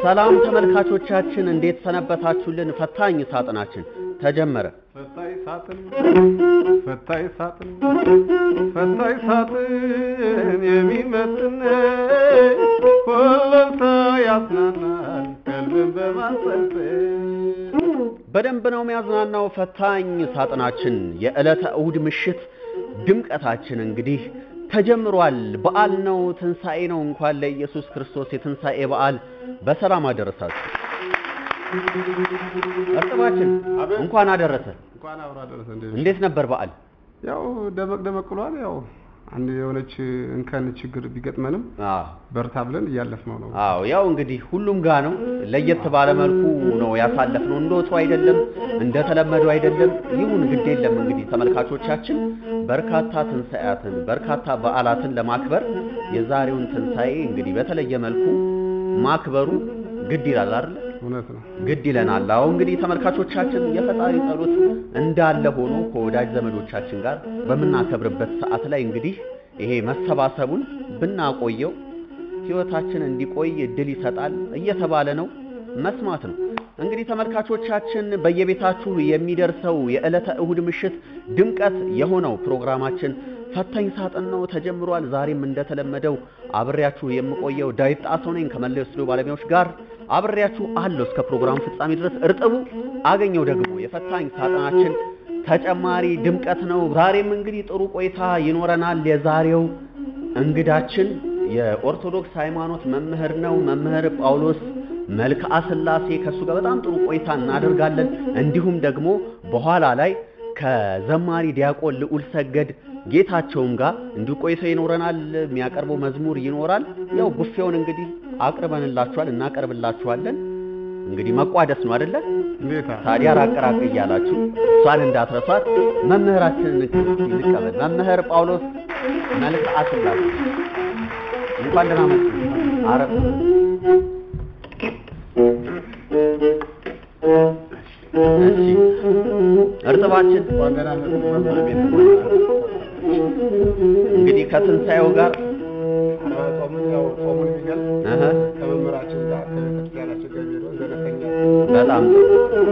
ሰላም ተመልካቾቻችን እንዴት ሰነበታችሁልን? ፈታኝ ሳጥናችን ተጀመረ። ፈታይ ሳጥን ፈታይ ሳጥን ፈታይ ሳጥን የሚመጥን ኮለልታ ያጽናናል ቀልብን በማንጠልጠል በደንብ ነው የሚያዝናናው ፈታኝ ሳጥናችን። የዕለተ እሁድ ምሽት ድምቀታችን እንግዲህ ተጀምሯል። በዓል ነው፣ ትንሣኤ ነው። እንኳን ለኢየሱስ ክርስቶስ የትንሣኤ በዓል በሰላም አደረሳችሁ። እርጥባችን አቤት። እንኳን አደረሰ። እንኳን አብሮ አደረሰ። እንዴት ነበር በዓል? ያው ደመቅ ደመቅ ብሏል። ያው አንድ የሆነች እንከን ችግር ቢገጥመንም አዎ በርታ ብለን እያለፍነው ነው። አዎ ያው እንግዲህ ሁሉም ጋ ነው። ለየት ባለ መልኩ ነው ያሳለፍነው። እንደ ወትሮ አይደለም፣ እንደተለመደው አይደለም። ይሁን ግድ የለም እንግዲህ ተመልካቾቻችን በርካታ ትንሣኤያትን በርካታ በዓላትን ለማክበር የዛሬውን ትንሣኤ እንግዲህ በተለየ መልኩ ማክበሩ ግድ ይላል አይደል? እውነት ነው። ግድ ይለናል። አዎ እንግዲህ ተመልካቾቻችን የፈጣሪ ጸሎት እንዳለ ሆኖ ከወዳጅ ዘመዶቻችን ጋር በምናከብርበት ሰዓት ላይ እንግዲህ ይሄ መሰባሰቡን ብናቆየው ሕይወታችን እንዲቆይ እድል ይሰጣል እየተባለ ነው። መስማት ነው እንግዲህ ተመልካቾቻችን በየቤታችሁ የሚደርሰው የዕለተ እሁድ ምሽት ድምቀት የሆነው ፕሮግራማችን ፈታኝ ሳጥን ነው ተጀምሯል። ዛሬም እንደተለመደው አብሬያችሁ የምቆየው ዳዊት ጣሰው ነኝ ከመለዮ ስቱዲዮ ባለሙያዎች ጋር አብሬያችሁ አለሁ እስከ ፕሮግራም ፍጻሜ ድረስ። እርጥቡ አገኘው ደግሞ የፈታኝ ሳጥናችን ተጨማሪ ድምቀት ነው። ዛሬም እንግዲህ ጥሩ ቆይታ ይኖረናል። የዛሬው እንግዳችን የኦርቶዶክስ ሃይማኖት መምህር ነው። መምህር ጳውሎስ መልክዓ ሥላሴ ከእሱ ጋር በጣም ጥሩ ቆይታ እናደርጋለን። እንዲሁም ደግሞ በኋላ ላይ ከዘማሪ ዲያቆን ልዑል ሰገድ ጌታቸውም ጋር እንዲሁ ቆይታ ይኖረናል። የሚያቀርበው መዝሙር ይኖራል። ያው ቡፌውን እንግዲህ አቅርበንላችኋል፣ እናቀርብላችኋለን። እንግዲህ መቋደስ ነው አይደለ? እንዴታ ታዲያ ራቅ ራቅ እያላችሁ እሷን እንዳትረሷት። መምህራችንን እንቀበል። መምህር ጳውሎስ መልክዓ ሥላሴ እንኳን ደህና መጡ። አረፍ እሺ፣ እርጥባችን እንኳን ደህና መጡ መምህር ቤት እንግዲህ ከትንሣኤው ጋር አርባ ጾምን ያው ጾሙን የሚገልጽ እህ ከመምህራችን ጋር ከቤተክርስቲያናችን ጋር የሚሄደው ዘረተኛ በጣም ጥሩ።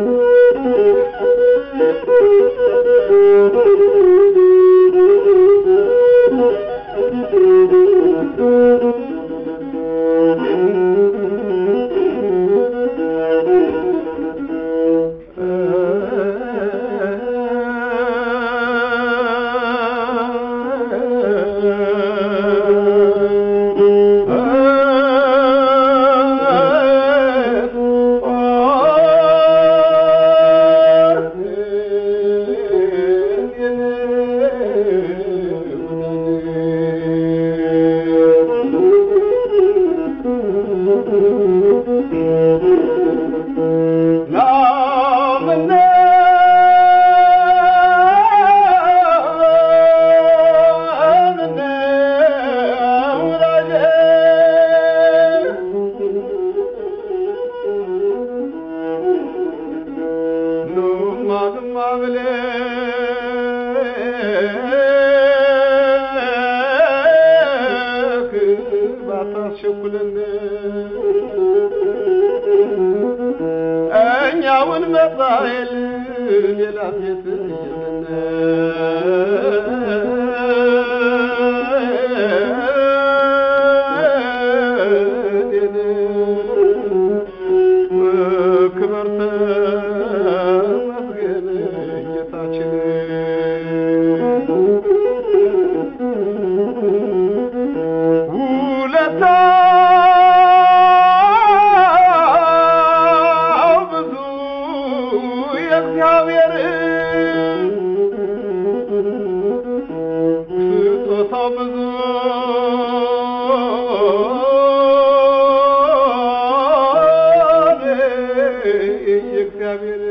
እኛውን መጣይል ሌላ ቤት ክብር ተመስገን ጌታችን ውለታው ብዙ የእግዚአብሔር ስጦታው ብዙ የእግዚአብሔር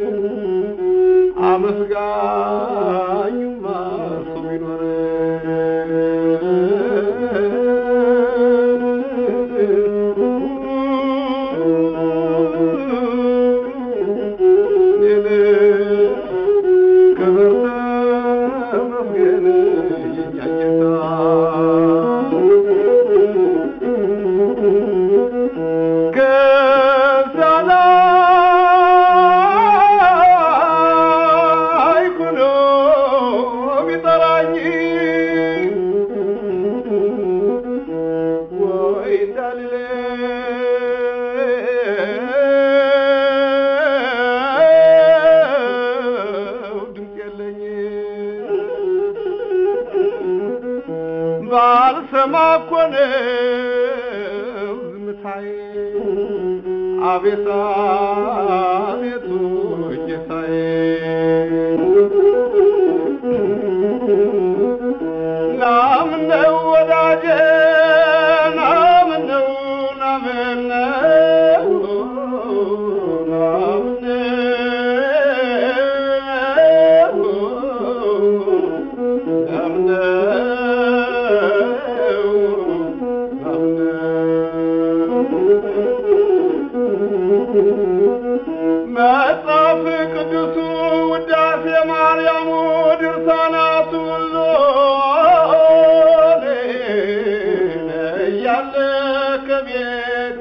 አመስጋኙማ ሰው ቢኖር ክብር ተመስገን የእኛ ጌታ ብሰማ እኮ ነው ዝምታዬ አቤት አቤቱ ጌታዬ ናምነው ወዳጄ ናምነው ናምነው ናምነው መጽሐፍ ቅዱሱ ውዳሴ ማርያሙ ድርሳናቱ ሎሌ እያለ ከቤቴ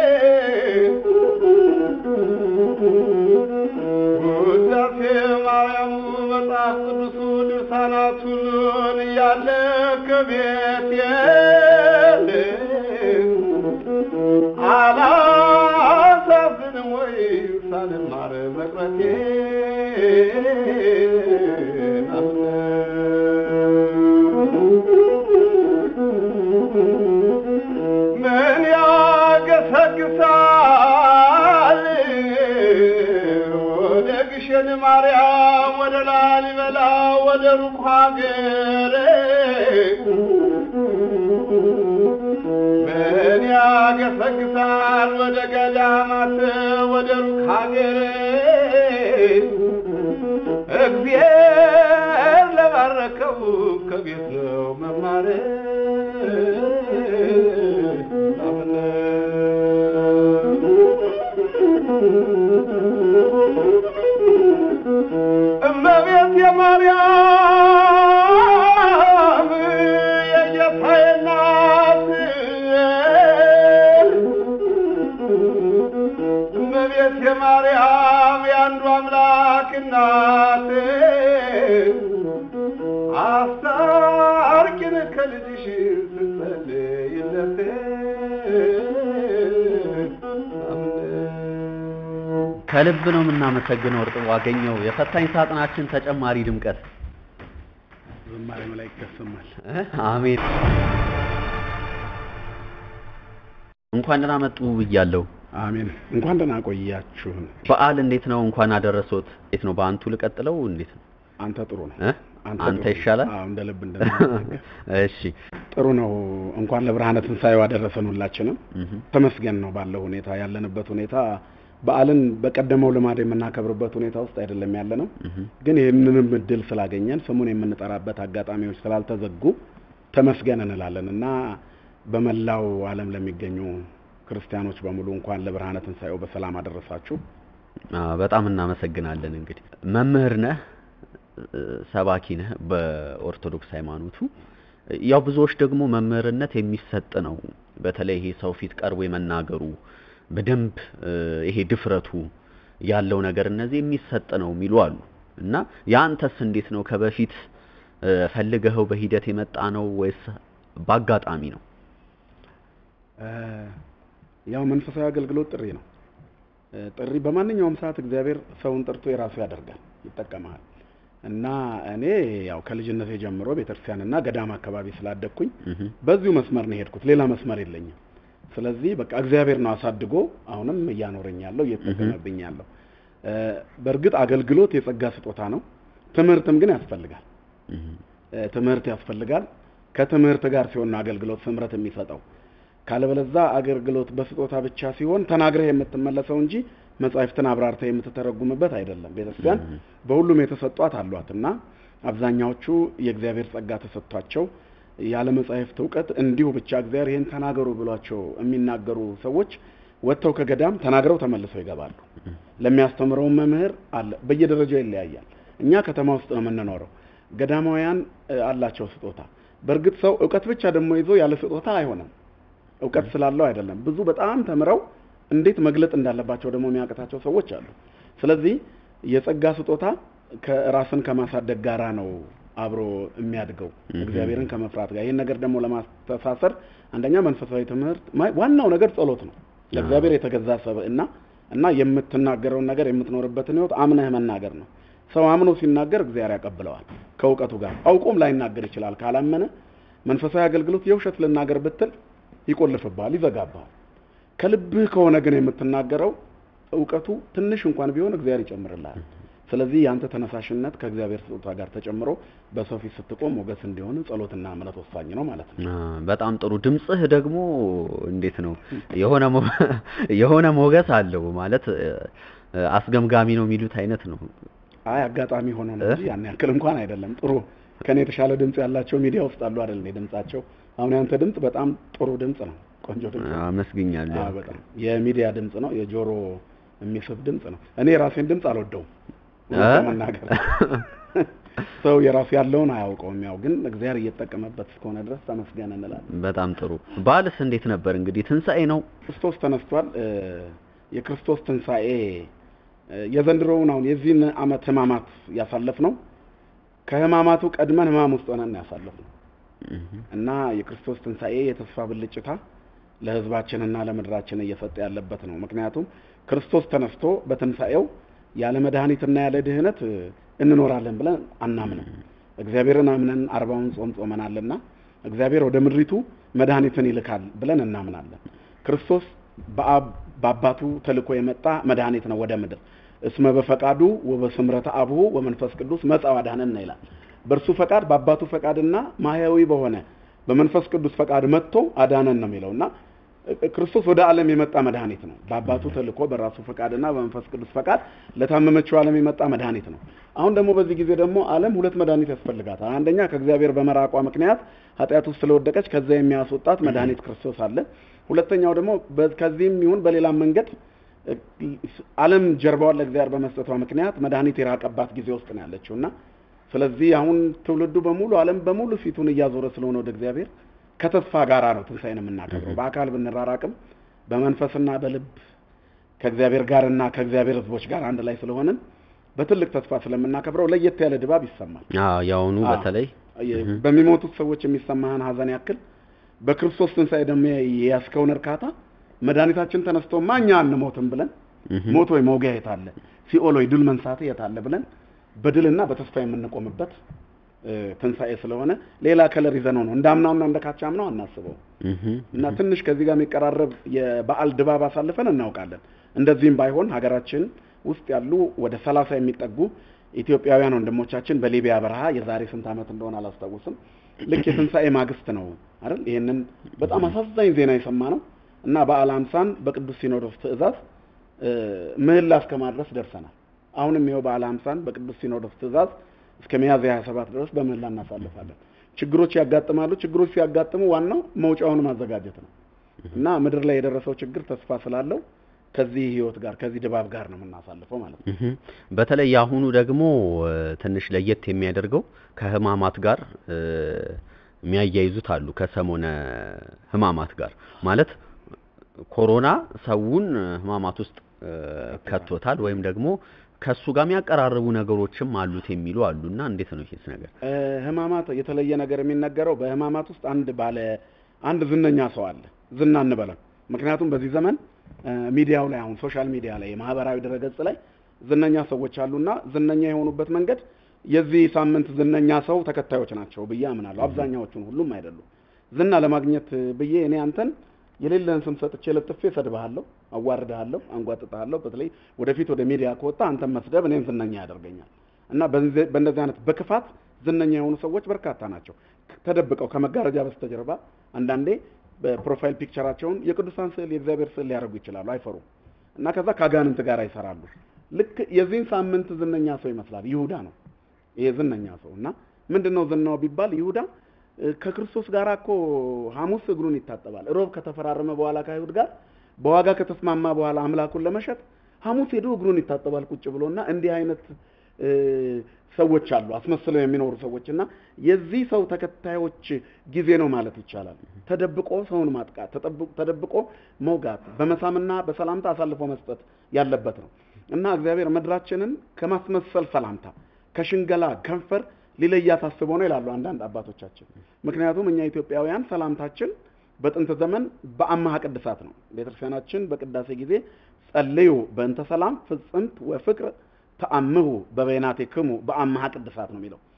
ውዳሴ ማርያሙ መጽሐፍ ቅዱሱ ድርሳናቱ ሎን እያለ ከቤቴ አላሳዝንም ወይ ሳልማር መቅረቴ ምን ያገሰግሳል ወደ ግሸን ማርያም ወደ ላሊበላ ወደ ሩቅ ሀገር ምን ያገሰግሳል ወደ ገዳማት ወደ ሩቅ ሀገር እግዚአብሔር ለባረከው ከቤት ነው መማር እመቤት የማርያም የጌታዬ እናት እመቤት የማርያም የአንዱ አምላክ እናት አስታርቂን ከልጅሽ ስትጸልይለት ከልብ ነው የምናመሰግነው እርጥቡ አገኘው የፈታኝ ሳጥናችን ተጨማሪ ድምቀት ዝማሬ መላእክት ያሰማል። እ? አሜን እንኳን ደህና መጡ ብያለሁ አሜን። እንኳን ደህና ቆያችሁን። በዓል እንዴት ነው እንኳን አደረሶት እንዴት ነው በአንቱ ልቀጥለው እንዴት ነው አንተ ጥሩ ነው። እ? አንተ ጥሩ ይሻላል? አዎ፣ እንደ ልብ እንደምናገር እሺ ጥሩ ነው። እንኳን ለብርሃነ ትንሣኤው አደረሰን ሁላችንም። እህ ተመስገን ነው ባለው ሁኔታ ያለንበት ሁኔታ በዓልን በቀደመው ልማድ የምናከብርበት ሁኔታ ውስጥ አይደለም ያለ ነው። እህ ግን ይህንንም እድል ስላገኘን ስሙን የምንጠራበት አጋጣሚዎች ስላልተዘጉ ተመስገን እንላለን እና በመላው ዓለም ለሚገኙ ክርስቲያኖች በሙሉ እንኳን ለብርሃነ ትንሣኤው በሰላም አደረሳችሁ። አ በጣም እናመሰግናለን። እንግዲህ መምህር ነህ፣ እ፣ ሰባኪ ነህ በኦርቶዶክስ ሃይማኖቱ። ያው ብዙዎች ደግሞ መምህርነት የሚሰጥ ነው። በተለይ ይሄ ሰው ፊት ቀርቦ የመናገሩ በደንብ እ፣ ይሄ ድፍረቱ ያለው ነገር እነዚህ የሚሰጥ ነው የሚሉ አሉ እና ያንተስ እንዴት ነው? ከበፊት እ፣ ፈልገኸው በሂደት የመጣ ነው ወይስ በአጋጣሚ ነው? እ፣ ያው መንፈሳዊ አገልግሎት ጥሪ ነው። እ፣ ጥሪ በማንኛውም ሰዓት እግዚአብሔር ሰውን ጠርቶ የራሱ ያደርጋል፣ ይጠቀማል። እና እኔ ያው ከልጅነቴ ጀምሮ ቤተክርስቲያንና ገዳም አካባቢ ስላደግኩኝ እህ በዚሁ መስመር ነው የሄድኩት። ሌላ መስመር የለኝም። ስለዚህ በቃ እግዚአብሔር ነው አሳድጎ አሁንም እያኖረኝ ያለው እየተጠቀመብኝ ያለው። እ፣ በእርግጥ አገልግሎት የጸጋ ስጦታ ነው። ትምህርትም ግን ያስፈልጋል። እህ እ፣ ትምህርት ያስፈልጋል። ከትምህርት ጋር ሲሆን ነው አገልግሎት ስምረት የሚሰጠው። ካለበለዛ አገልግሎት በስጦታ ብቻ ሲሆን ተናግረህ የምትመለሰው እንጂ መጻሕፍትን አብራርተህ የምትተረጉምበት አይደለም። ቤተክርስቲያን እህ በሁሉም የተሰጧት አሏት እና አብዛኛዎቹ የእግዚአብሔር ጸጋ ተሰጥቷቸው ያለ መጻሕፍት እውቀት እንዲሁ ብቻ እግዚአብሔር ይህን ተናገሩ ብሏቸው የሚናገሩ ሰዎች ወጥተው ከገዳም ተናግረው ተመልሰው ይገባሉ። ለሚያስተምረው መምህር አለ፣ በየደረጃው ይለያያል። እኛ ከተማ ውስጥ ነው የምንኖረው። ገዳማውያን እ፣ አላቸው ስጦታ። በእርግጥ ሰው እውቀት ብቻ ደግሞ ይዞ ያለ ስጦታ አይሆንም። እውቀት ስላለው አይደለም። ብዙ በጣም ተምረው እንዴት መግለጥ እንዳለባቸው ደግሞ የሚያቅታቸው ሰዎች አሉ። ስለዚህ የጸጋ ስጦታ ከራስን ከማሳደግ ጋራ ነው አብሮ የሚያድገው እህ እግዚአብሔርን ከመፍራት ጋር። ይህን ነገር ደግሞ ለማስተሳሰር አንደኛ መንፈሳዊ ትምህርት ማ- ዋናው ነገር ጸሎት ነው። ለእግዚአብሔር የተገዛ ሰብዕና እና የምትናገረውን ነገር የምትኖርበትን ሕይወት አምነህ መናገር ነው። ሰው አምኖ ሲናገር እግዚአብሔር ያቀብለዋል ከእውቀቱ ጋር። አውቆም ላይናገር ይችላል ካላመነ መንፈሳዊ አገልግሎት የውሸት ልናገር ብትል ይቆልፍብሃል፣ ይዘጋብሃል። ከልብህ ከሆነ ግን የምትናገረው እውቀቱ ትንሽ እንኳን ቢሆን እግዚአብሔር ይጨምርልሃል። ስለዚህ የአንተ ተነሳሽነት ከእግዚአብሔር ስጦታ ጋር ተጨምሮ በሰው ፊት ስትቆም ሞገስ እንዲሆን ጸሎትና እምነት ወሳኝ ነው ማለት ነው። አ፣ በጣም ጥሩ። ድምጽህ ደግሞ እንዴት ነው? የሆነ ሞ- የሆነ ሞገስ አለው ማለት እ፣ አስገምጋሚ ነው የሚሉት አይነት ነው። አይ አጋጣሚ ሆኖ ነው እንጂ ያን ያክል እንኳን አይደለም። ጥሩ ከኔ የተሻለ ድምጽ ያላቸው ሚዲያ ውስጥ አሉ አይደል? እንደ ድምጻቸው አሁን ያንተ ድምጽ በጣም ጥሩ ድምጽ ነው። ቆንጆ ድምጽ ነው። አመስግኛለሁ። አዎ በጣም የሚዲያ ድምጽ ነው። የጆሮ የሚስብ ድምጽ ነው። እኔ የራሴን ድምጽ አልወደውም እውነት እ? ለመናገር ሰው የራሱ ያለውን አያውቀውም። ያው ግን እግዚአብሔር እየተጠቀመበት እስከሆነ ድረስ ተመስገን እንላለን። በጣም ጥሩ። በዓልስ እንዴት ነበር? እንግዲህ ትንሣኤ ነው። ክርስቶስ ተነስቷል። እ፣ የክርስቶስ ትንሣኤ እ፣ የዘንድሮውን አሁን የዚህን ዓመት ሕማማት ያሳለፍ ነው ከሕማማቱ ቀድመን ሕማም ውስጥ ሆነን ያሳለፍ ነው እና የክርስቶስ ትንሣኤ የተስፋ ብልጭታ ለሕዝባችንና ለምድራችን እየሰጠ ያለበት ነው። ምክንያቱም ክርስቶስ ተነስቶ በትንሣኤው ያለ መድኃኒትና ያለ ድህነት እ፣ እንኖራለን ብለን አናምንም። እግዚአብሔርን አምነን አርባውን ጾም ጾመናልና እግዚአብሔር ወደ ምድሪቱ መድኃኒትን ይልካል ብለን እናምናለን። ክርስቶስ በአብ በአባቱ ተልኮ የመጣ መድኃኒት ነው ወደ ምድር እስመ በፈቃዱ ወበስምረተ አብሁ ወመንፈስ ቅዱስ መጽአ ወአድኀነነ ይላል። በእርሱ ፈቃድ በአባቱ ፈቃድና ማህያዊ በሆነ በመንፈስ ቅዱስ ፈቃድ መጥቶ አዳነን ነው የሚለው እና ክርስቶስ ወደ ዓለም የመጣ መድኃኒት ነው። በአባቱ ተልኮ በራሱ ፈቃድና በመንፈስ ቅዱስ ፈቃድ ለታመመችው ዓለም የመጣ መድኃኒት ነው። አሁን ደግሞ በዚህ ጊዜ ደግሞ ዓለም ሁለት መድኃኒት ያስፈልጋታል። አንደኛ ከእግዚአብሔር በመራቋ ምክንያት ኃጢአት ውስጥ ስለወደቀች ከዛ የሚያስወጣት መድኃኒት ክርስቶስ አለ። ሁለተኛው ደግሞ በ- ከዚህም ይሁን በሌላም መንገድ እ፣ ዓለም ጀርባዋን ለእግዚአብሔር በመስጠቷ ምክንያት መድኃኒት የራቀባት ጊዜ ውስጥ ነው ያለችው እና ስለዚህ አሁን ትውልዱ በሙሉ ዓለም በሙሉ ፊቱን እያዞረ ስለሆነ ወደ እግዚአብሔር ከተስፋ ጋራ ነው ትንሣኤን የምናከብረው። በአካል ብንራራቅም በመንፈስና በልብ ከእግዚአብሔር ጋርና ከእግዚአብሔር ሕዝቦች ጋር አንድ ላይ ስለሆንን በትልቅ ተስፋ ስለምናከብረው ለየት ያለ ድባብ ይሰማል። አዎ ያውኑ አዎ። በተለይ የ- በሚሞቱት ሰዎች የሚሰማህን ሀዘን ያክል በክርስቶስ ትንሣኤ ደግሞ የያዝከውን እርካታ መድኃኒታችን ተነስቶማ እኛ አንሞትም ብለን እህ፣ ሞት ወይ መውጊያ የት አለ ሲኦል ወይ ድል መንሳት የት አለ ብለን በድልና በተስፋ የምንቆምበት እ፣ ትንሣኤ ስለሆነ ሌላ ከለር ይዘነው ነው እንዳምናውና እንደካቻምናው አናስበው እህ፣ እና ትንሽ ከዚህ ጋር የሚቀራረብ የበዓል ድባብ አሳልፈን እናውቃለን። እንደዚህም ባይሆን ሀገራችን ውስጥ ያሉ ወደ ሰላሳ የሚጠጉ ኢትዮጵያውያን ወንድሞቻችን በሊቢያ በረሃ የዛሬ ስንት ዓመት እንደሆነ አላስታውስም ልክ የትንሣኤ ማግስት ነው አይደል? ይሄንን በጣም አሳዛኝ ዜና የሰማ ነው እና በዓለ ሃምሳን በቅዱስ ሲኖዶስ ትእዛዝ እ፣ ምህላ እስከ ማድረስ ደርሰናል። አሁንም ይኸው በዓለ ሃምሳን በቅዱስ ሲኖዶስ ትእዛዝ እስከ ሚያዝያ 27 ድረስ በምህላ እናሳልፋለን። ችግሮች ያጋጥማሉ። ችግሮች ሲያጋጥሙ ዋናው መውጫውን ማዘጋጀት ነው እና ምድር ላይ የደረሰው ችግር ተስፋ ስላለው ከዚህ ህይወት ጋር ከዚህ ድባብ ጋር ነው የምናሳልፈው ማለት ነው። እህ። በተለይ የአሁኑ ደግሞ እ፣ ትንሽ ለየት የሚያደርገው ከህማማት ጋር እ፣ የሚያያይዙት አሉ። ከሰሞነ ህማማት ጋር ማለት ኮሮና ሰውን ህማማት ውስጥ እ፣ ከቶታል ወይም ደግሞ ከሱ ጋር የሚያቀራርቡ ነገሮችም አሉት የሚሉ አሉና እንዴት ነው ይሄስ ነገር? እ፣ ህማማት የተለየ ነገር የሚነገረው በህማማት ውስጥ አንድ ባለ አንድ ዝነኛ ሰው አለ። ዝና እንበለው። ምክንያቱም በዚህ ዘመን እ፣ ሚዲያው ላይ አሁን ሶሻል ሚዲያ ላይ የማህበራዊ ድረገጽ ላይ ዝነኛ ሰዎች አሉና ዝነኛ የሆኑበት መንገድ የዚህ ሳምንት ዝነኛ ሰው ተከታዮች ናቸው ብዬ አምናለሁ። አብዛኛዎቹን፣ ሁሉም አይደሉም። ዝና ለማግኘት ብዬ እኔ አንተን የሌለን ስም ሰጥቼ ለጥፌ እሰድብሃለሁ፣ አዋርድሃለሁ፣ አንጓጥጥሃለሁ። በተለይ ወደፊት ወደ ሚዲያ ከወጣ አንተን መስደብ እኔን ዝነኛ ያደርገኛል እና በዚህ- በእንደዚህ አይነት በክፋት ዝነኛ የሆኑ ሰዎች በርካታ ናቸው። ተደብቀው ከመጋረጃ በስተጀርባ አንዳንዴ በፕሮፋይል ፒክቸራቸውን የቅዱሳን ስዕል የእግዚአብሔር ስዕል ሊያደርጉ ይችላሉ፣ አይፈሩም እና ከዛ ከአጋንንት ጋር ይሰራሉ። ልክ የዚህን ሳምንት ዝነኛ ሰው ይመስላል። ይሁዳ ነው ይሄ ዝነኛ ሰው እና ምንድን ነው ዝናው ቢባል ይሁዳ እ፣ ከክርስቶስ ጋር እኮ ሐሙስ እግሩን ይታጠባል። ሮብ ከተፈራረመ በኋላ ከአይሁድ ጋር በዋጋ ከተስማማ በኋላ አምላኩን ለመሸጥ ሐሙስ ሄዶ እግሩን ይታጠባል ቁጭ ብሎና እንዲህ አይነት እ፣ ሰዎች አሉ አስመስለው የሚኖሩ ሰዎች እና የዚህ ሰው ተከታዮች ጊዜ ነው ማለት ይቻላል። ተደብቆ ሰውን ማጥቃት፣ ተጠብ- ተደብቆ መውጋት፣ በመሳምና በሰላምታ አሳልፎ መስጠት ያለበት ነው እና እግዚአብሔር ምድራችንን ከማስመሰል ሰላምታ ከሽንገላ ከንፈር ሊለያት አስቦ ነው ይላሉ አንዳንድ አባቶቻችን። ምክንያቱም እኛ ኢትዮጵያውያን ሰላምታችን በጥንት ዘመን በአማሃ ቅድሳት ነው። ቤተክርስቲያናችን በቅዳሴ ጊዜ ጸልዩ በእንተ ሰላም ፍጽምት ወፍቅር ተአምሁ በበይናቴክሙ በአማሃ ቅድሳት ነው የሚለው።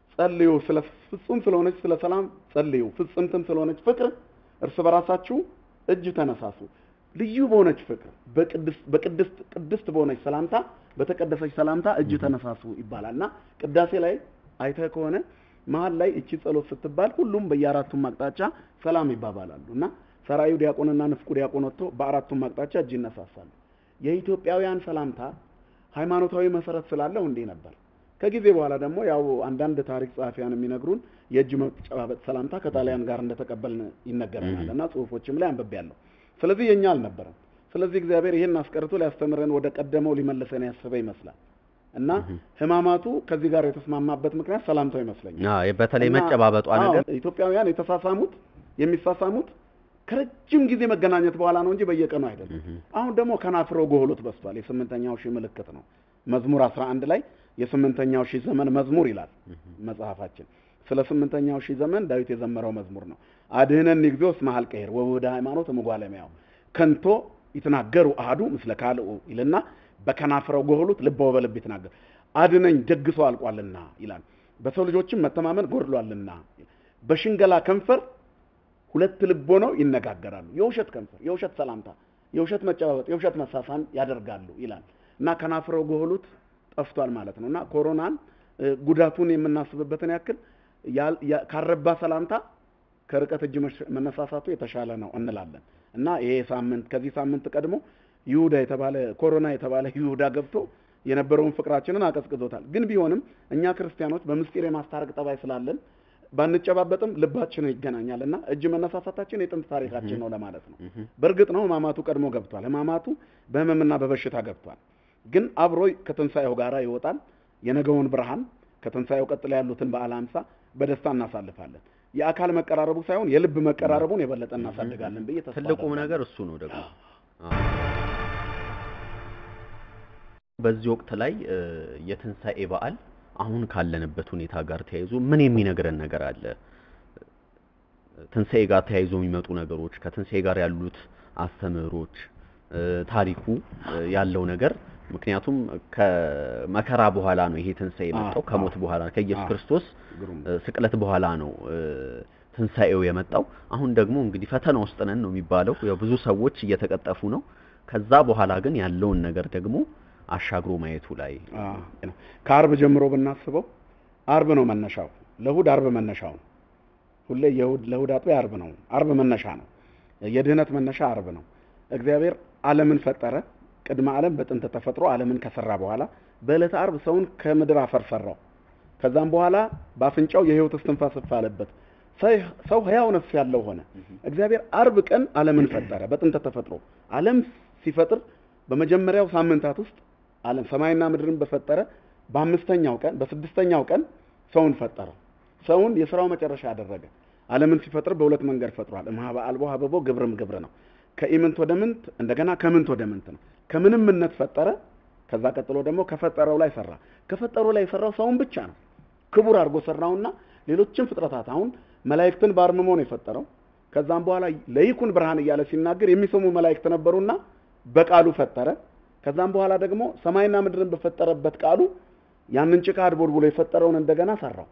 ጸልዩ፣ ስለ ፍጹም ስለሆነች ስለ ሰላም ጸልዩ፣ ፍጽምትም ስለሆነች ፍቅር እርስ በራሳችሁ እጅ ተነሳሱ። ልዩ በሆነች ፍቅር በቅድስት በቅድስት ቅድስት በሆነች ሰላምታ በተቀደሰች ሰላምታ እጅ ተነሳሱ ይባላል እና ቅዳሴ ላይ አይተህ ከሆነ መሀል ላይ እቺ ጸሎት ስትባል ሁሉም በየአራቱም አቅጣጫ ሰላም ይባባላሉ እና ሰራዩ ዲያቆንና ንፍቁ ዲያቆን ወጥቶ በአራቱም አቅጣጫ እጅ ይነሳሳሉ። የኢትዮጵያውያን ሰላምታ ሃይማኖታዊ መሰረት ስላለው እንዲህ ነበር። ከጊዜ በኋላ ደግሞ ያው አንዳንድ ታሪክ ጸሐፊያን የሚነግሩን የእጅ መጨባበጥ ሰላምታ ከጣሊያን ጋር እንደተቀበልን ይነገረናል እና ጽሁፎችም ላይ አንብቤያለሁ። ስለዚህ የኛ አልነበረም። ስለዚህ እግዚአብሔር ይህን አስቀርቶ ሊያስተምረን ወደ ቀደመው ሊመልሰን ያሰበ ይመስላል እና ሕማማቱ ከዚህ ጋር የተስማማበት ምክንያት ሰላምታው ይመስለኛል። አዎ፣ በተለይ እና- መጨባበጧ አዎ፣ ነገር ኢትዮጵያውያን የተሳሳሙት የሚሳሳሙት ከረጅም ጊዜ መገናኘት በኋላ ነው እንጂ በየቀኑ አይደለም። አሁን ደግሞ ከናፍሮ ጎህሎት በስቷል። የስምንተኛው ሺህ ምልክት ነው። መዝሙር 11 ላይ የስምንተኛው ሺህ ዘመን መዝሙር ይላል መጽሐፋችን። ስለ ስምንተኛው ሺህ ዘመን ዳዊት የዘመረው መዝሙር ነው። አድህነኒ እግዚኦ እስመ ኀልቀሔር ወውህደ ሃይማኖት እምጓለሚያው ከንቶ ይትናገሩ አሐዱ ምስለ ካልኡ ይልና በከናፍረው ጎህሉት ልበ ወበልብ ይትናገር አድነኝ ደግሶ አልቋልና ይላል። በሰው ልጆችም መተማመን ጎድሏልና በሽንገላ ከንፈር ሁለት ልብ ሆነው ይነጋገራሉ። የውሸት ከንፈር፣ የውሸት ሰላምታ፣ የውሸት መጨባበጥ፣ የውሸት መሳሳም ያደርጋሉ ይላል እና ከናፍረው ጎህሉት ጠፍቷል ማለት ነው እና ኮሮናን እ፣ ጉዳቱን የምናስብበትን ያክል ያል- ያ- ካረባ ሰላምታ ከርቀት እጅ መሽ- መነሳሳቱ የተሻለ ነው እንላለን እና ይሄ ሳምንት ከዚህ ሳምንት ቀድሞ ይሁዳ የተባለ ኮሮና የተባለ ይሁዳ ገብቶ የነበረውን ፍቅራችንን አቀዝቅዞታል። ግን ቢሆንም እኛ ክርስቲያኖች በምስጢር የማስታረቅ ጠባይ ስላለን ባንጨባበጥም ልባችን ይገናኛል እና እጅ መነሳሳታችን የጥንት ታሪካችን ነው ለማለት ነው። በእርግጥ ነው ሕማማቱ ቀድሞ ገብቷል። ሕማማቱ በሕመምና በበሽታ ገብቷል። ግን አብሮ ከትንሣኤው ጋር ይወጣል። የነገውን ብርሃን ከትንሣኤው ቀጥሎ ያሉትን በዓለ ሃምሳ በደስታ እናሳልፋለን። የአካል መቀራረቡ ሳይሆን የልብ መቀራረቡን የበለጠ እናሳድጋለን ብዬ ተስፋ ትልቁም አደርጋለሁ። ነገር እሱ ነው ደግሞ አዎ። በዚህ ወቅት ላይ እ፣ የትንሣኤ በዓል አሁን ካለንበት ሁኔታ ጋር ተያይዞ ምን የሚነግረን ነገር አለ? ትንሣኤ ጋር ተያይዞ የሚመጡ ነገሮች፣ ከትንሣኤ ጋር ያሉት አስተምህሮች፣ እ፣ ታሪኩ እ፣ ያለው ነገር ምክንያቱም ከመከራ በኋላ ነው ይሄ ትንሣኤ የመጣው አዎ፣ ከሞት አዎ። በኋላ ከኢየሱስ አዎ። ክርስቶስ ግሩም እ፣ ስቅለት በኋላ ነው እ፣ ትንሣኤው የመጣው። አሁን ደግሞ እንግዲህ ፈተና ውስጥ ነን ነው የሚባለው። ያው ብዙ ሰዎች እየተቀጠፉ ነው። ከዛ በኋላ ግን ያለውን ነገር ደግሞ አሻግሮ ማየቱ ላይ አዎ፣ ነው። ከአርብ ጀምሮ ብናስበው አርብ ነው መነሻው። ለእሑድ አርብ መነሻው ነው። ሁሌ የእሑድ ለእሑድ አጥቢያ አርብ ነው። አርብ መነሻ ነው። የድህነት መነሻ አርብ ነው። እግዚአብሔር ዓለምን ፈጠረ። ቅድመ ዓለም በጥንት ተፈጥሮ ዓለምን ከሰራ በኋላ በዕለተ አርብ ሰውን ከምድር አፈር ሰራው። ከዛም በኋላ በአፍንጫው የሕይወት እስትንፋስ እፍ አለበት። ሰይ- ሰው ሕያው ነፍስ ያለው ሆነ። እግዚአብሔር አርብ ቀን ዓለምን ፈጠረ። በጥንት ተፈጥሮ ዓለም ሲፈጥር በመጀመሪያው ሳምንታት ውስጥ ዓለም ሰማይና ምድርን በፈጠረ በአምስተኛው ቀን በስድስተኛው ቀን ሰውን ፈጠረው። ሰውን የስራው መጨረሻ አደረገ። ዓለምን ሲፈጥር በሁለት መንገድ ፈጥሯል። እምኀበ አልቦ ሀበቦ ግብርም ግብር ነው። ከኢምንት ወደ ምንት እንደገና ከምንት ወደ ምንት ነው። ከምንምነት ፈጠረ። ከዛ ቀጥሎ ደግሞ ከፈጠረው ላይ ሰራ። ከፈጠረው ላይ የሰራው ሰውን ብቻ ነው። ክቡር አድርጎ ሰራውና ሌሎችን ፍጥረታት አሁን መላእክትን በአርምሞ ነው የፈጠረው። ከዛም በኋላ ለይኩን ብርሃን እያለ ሲናገር የሚሰሙ መላእክት ነበሩና በቃሉ ፈጠረ። ከዛም በኋላ ደግሞ ሰማይና ምድርን በፈጠረበት ቃሉ ያንን ጭቃ አድቦልቡሎ የፈጠረውን እንደገና ሰራው።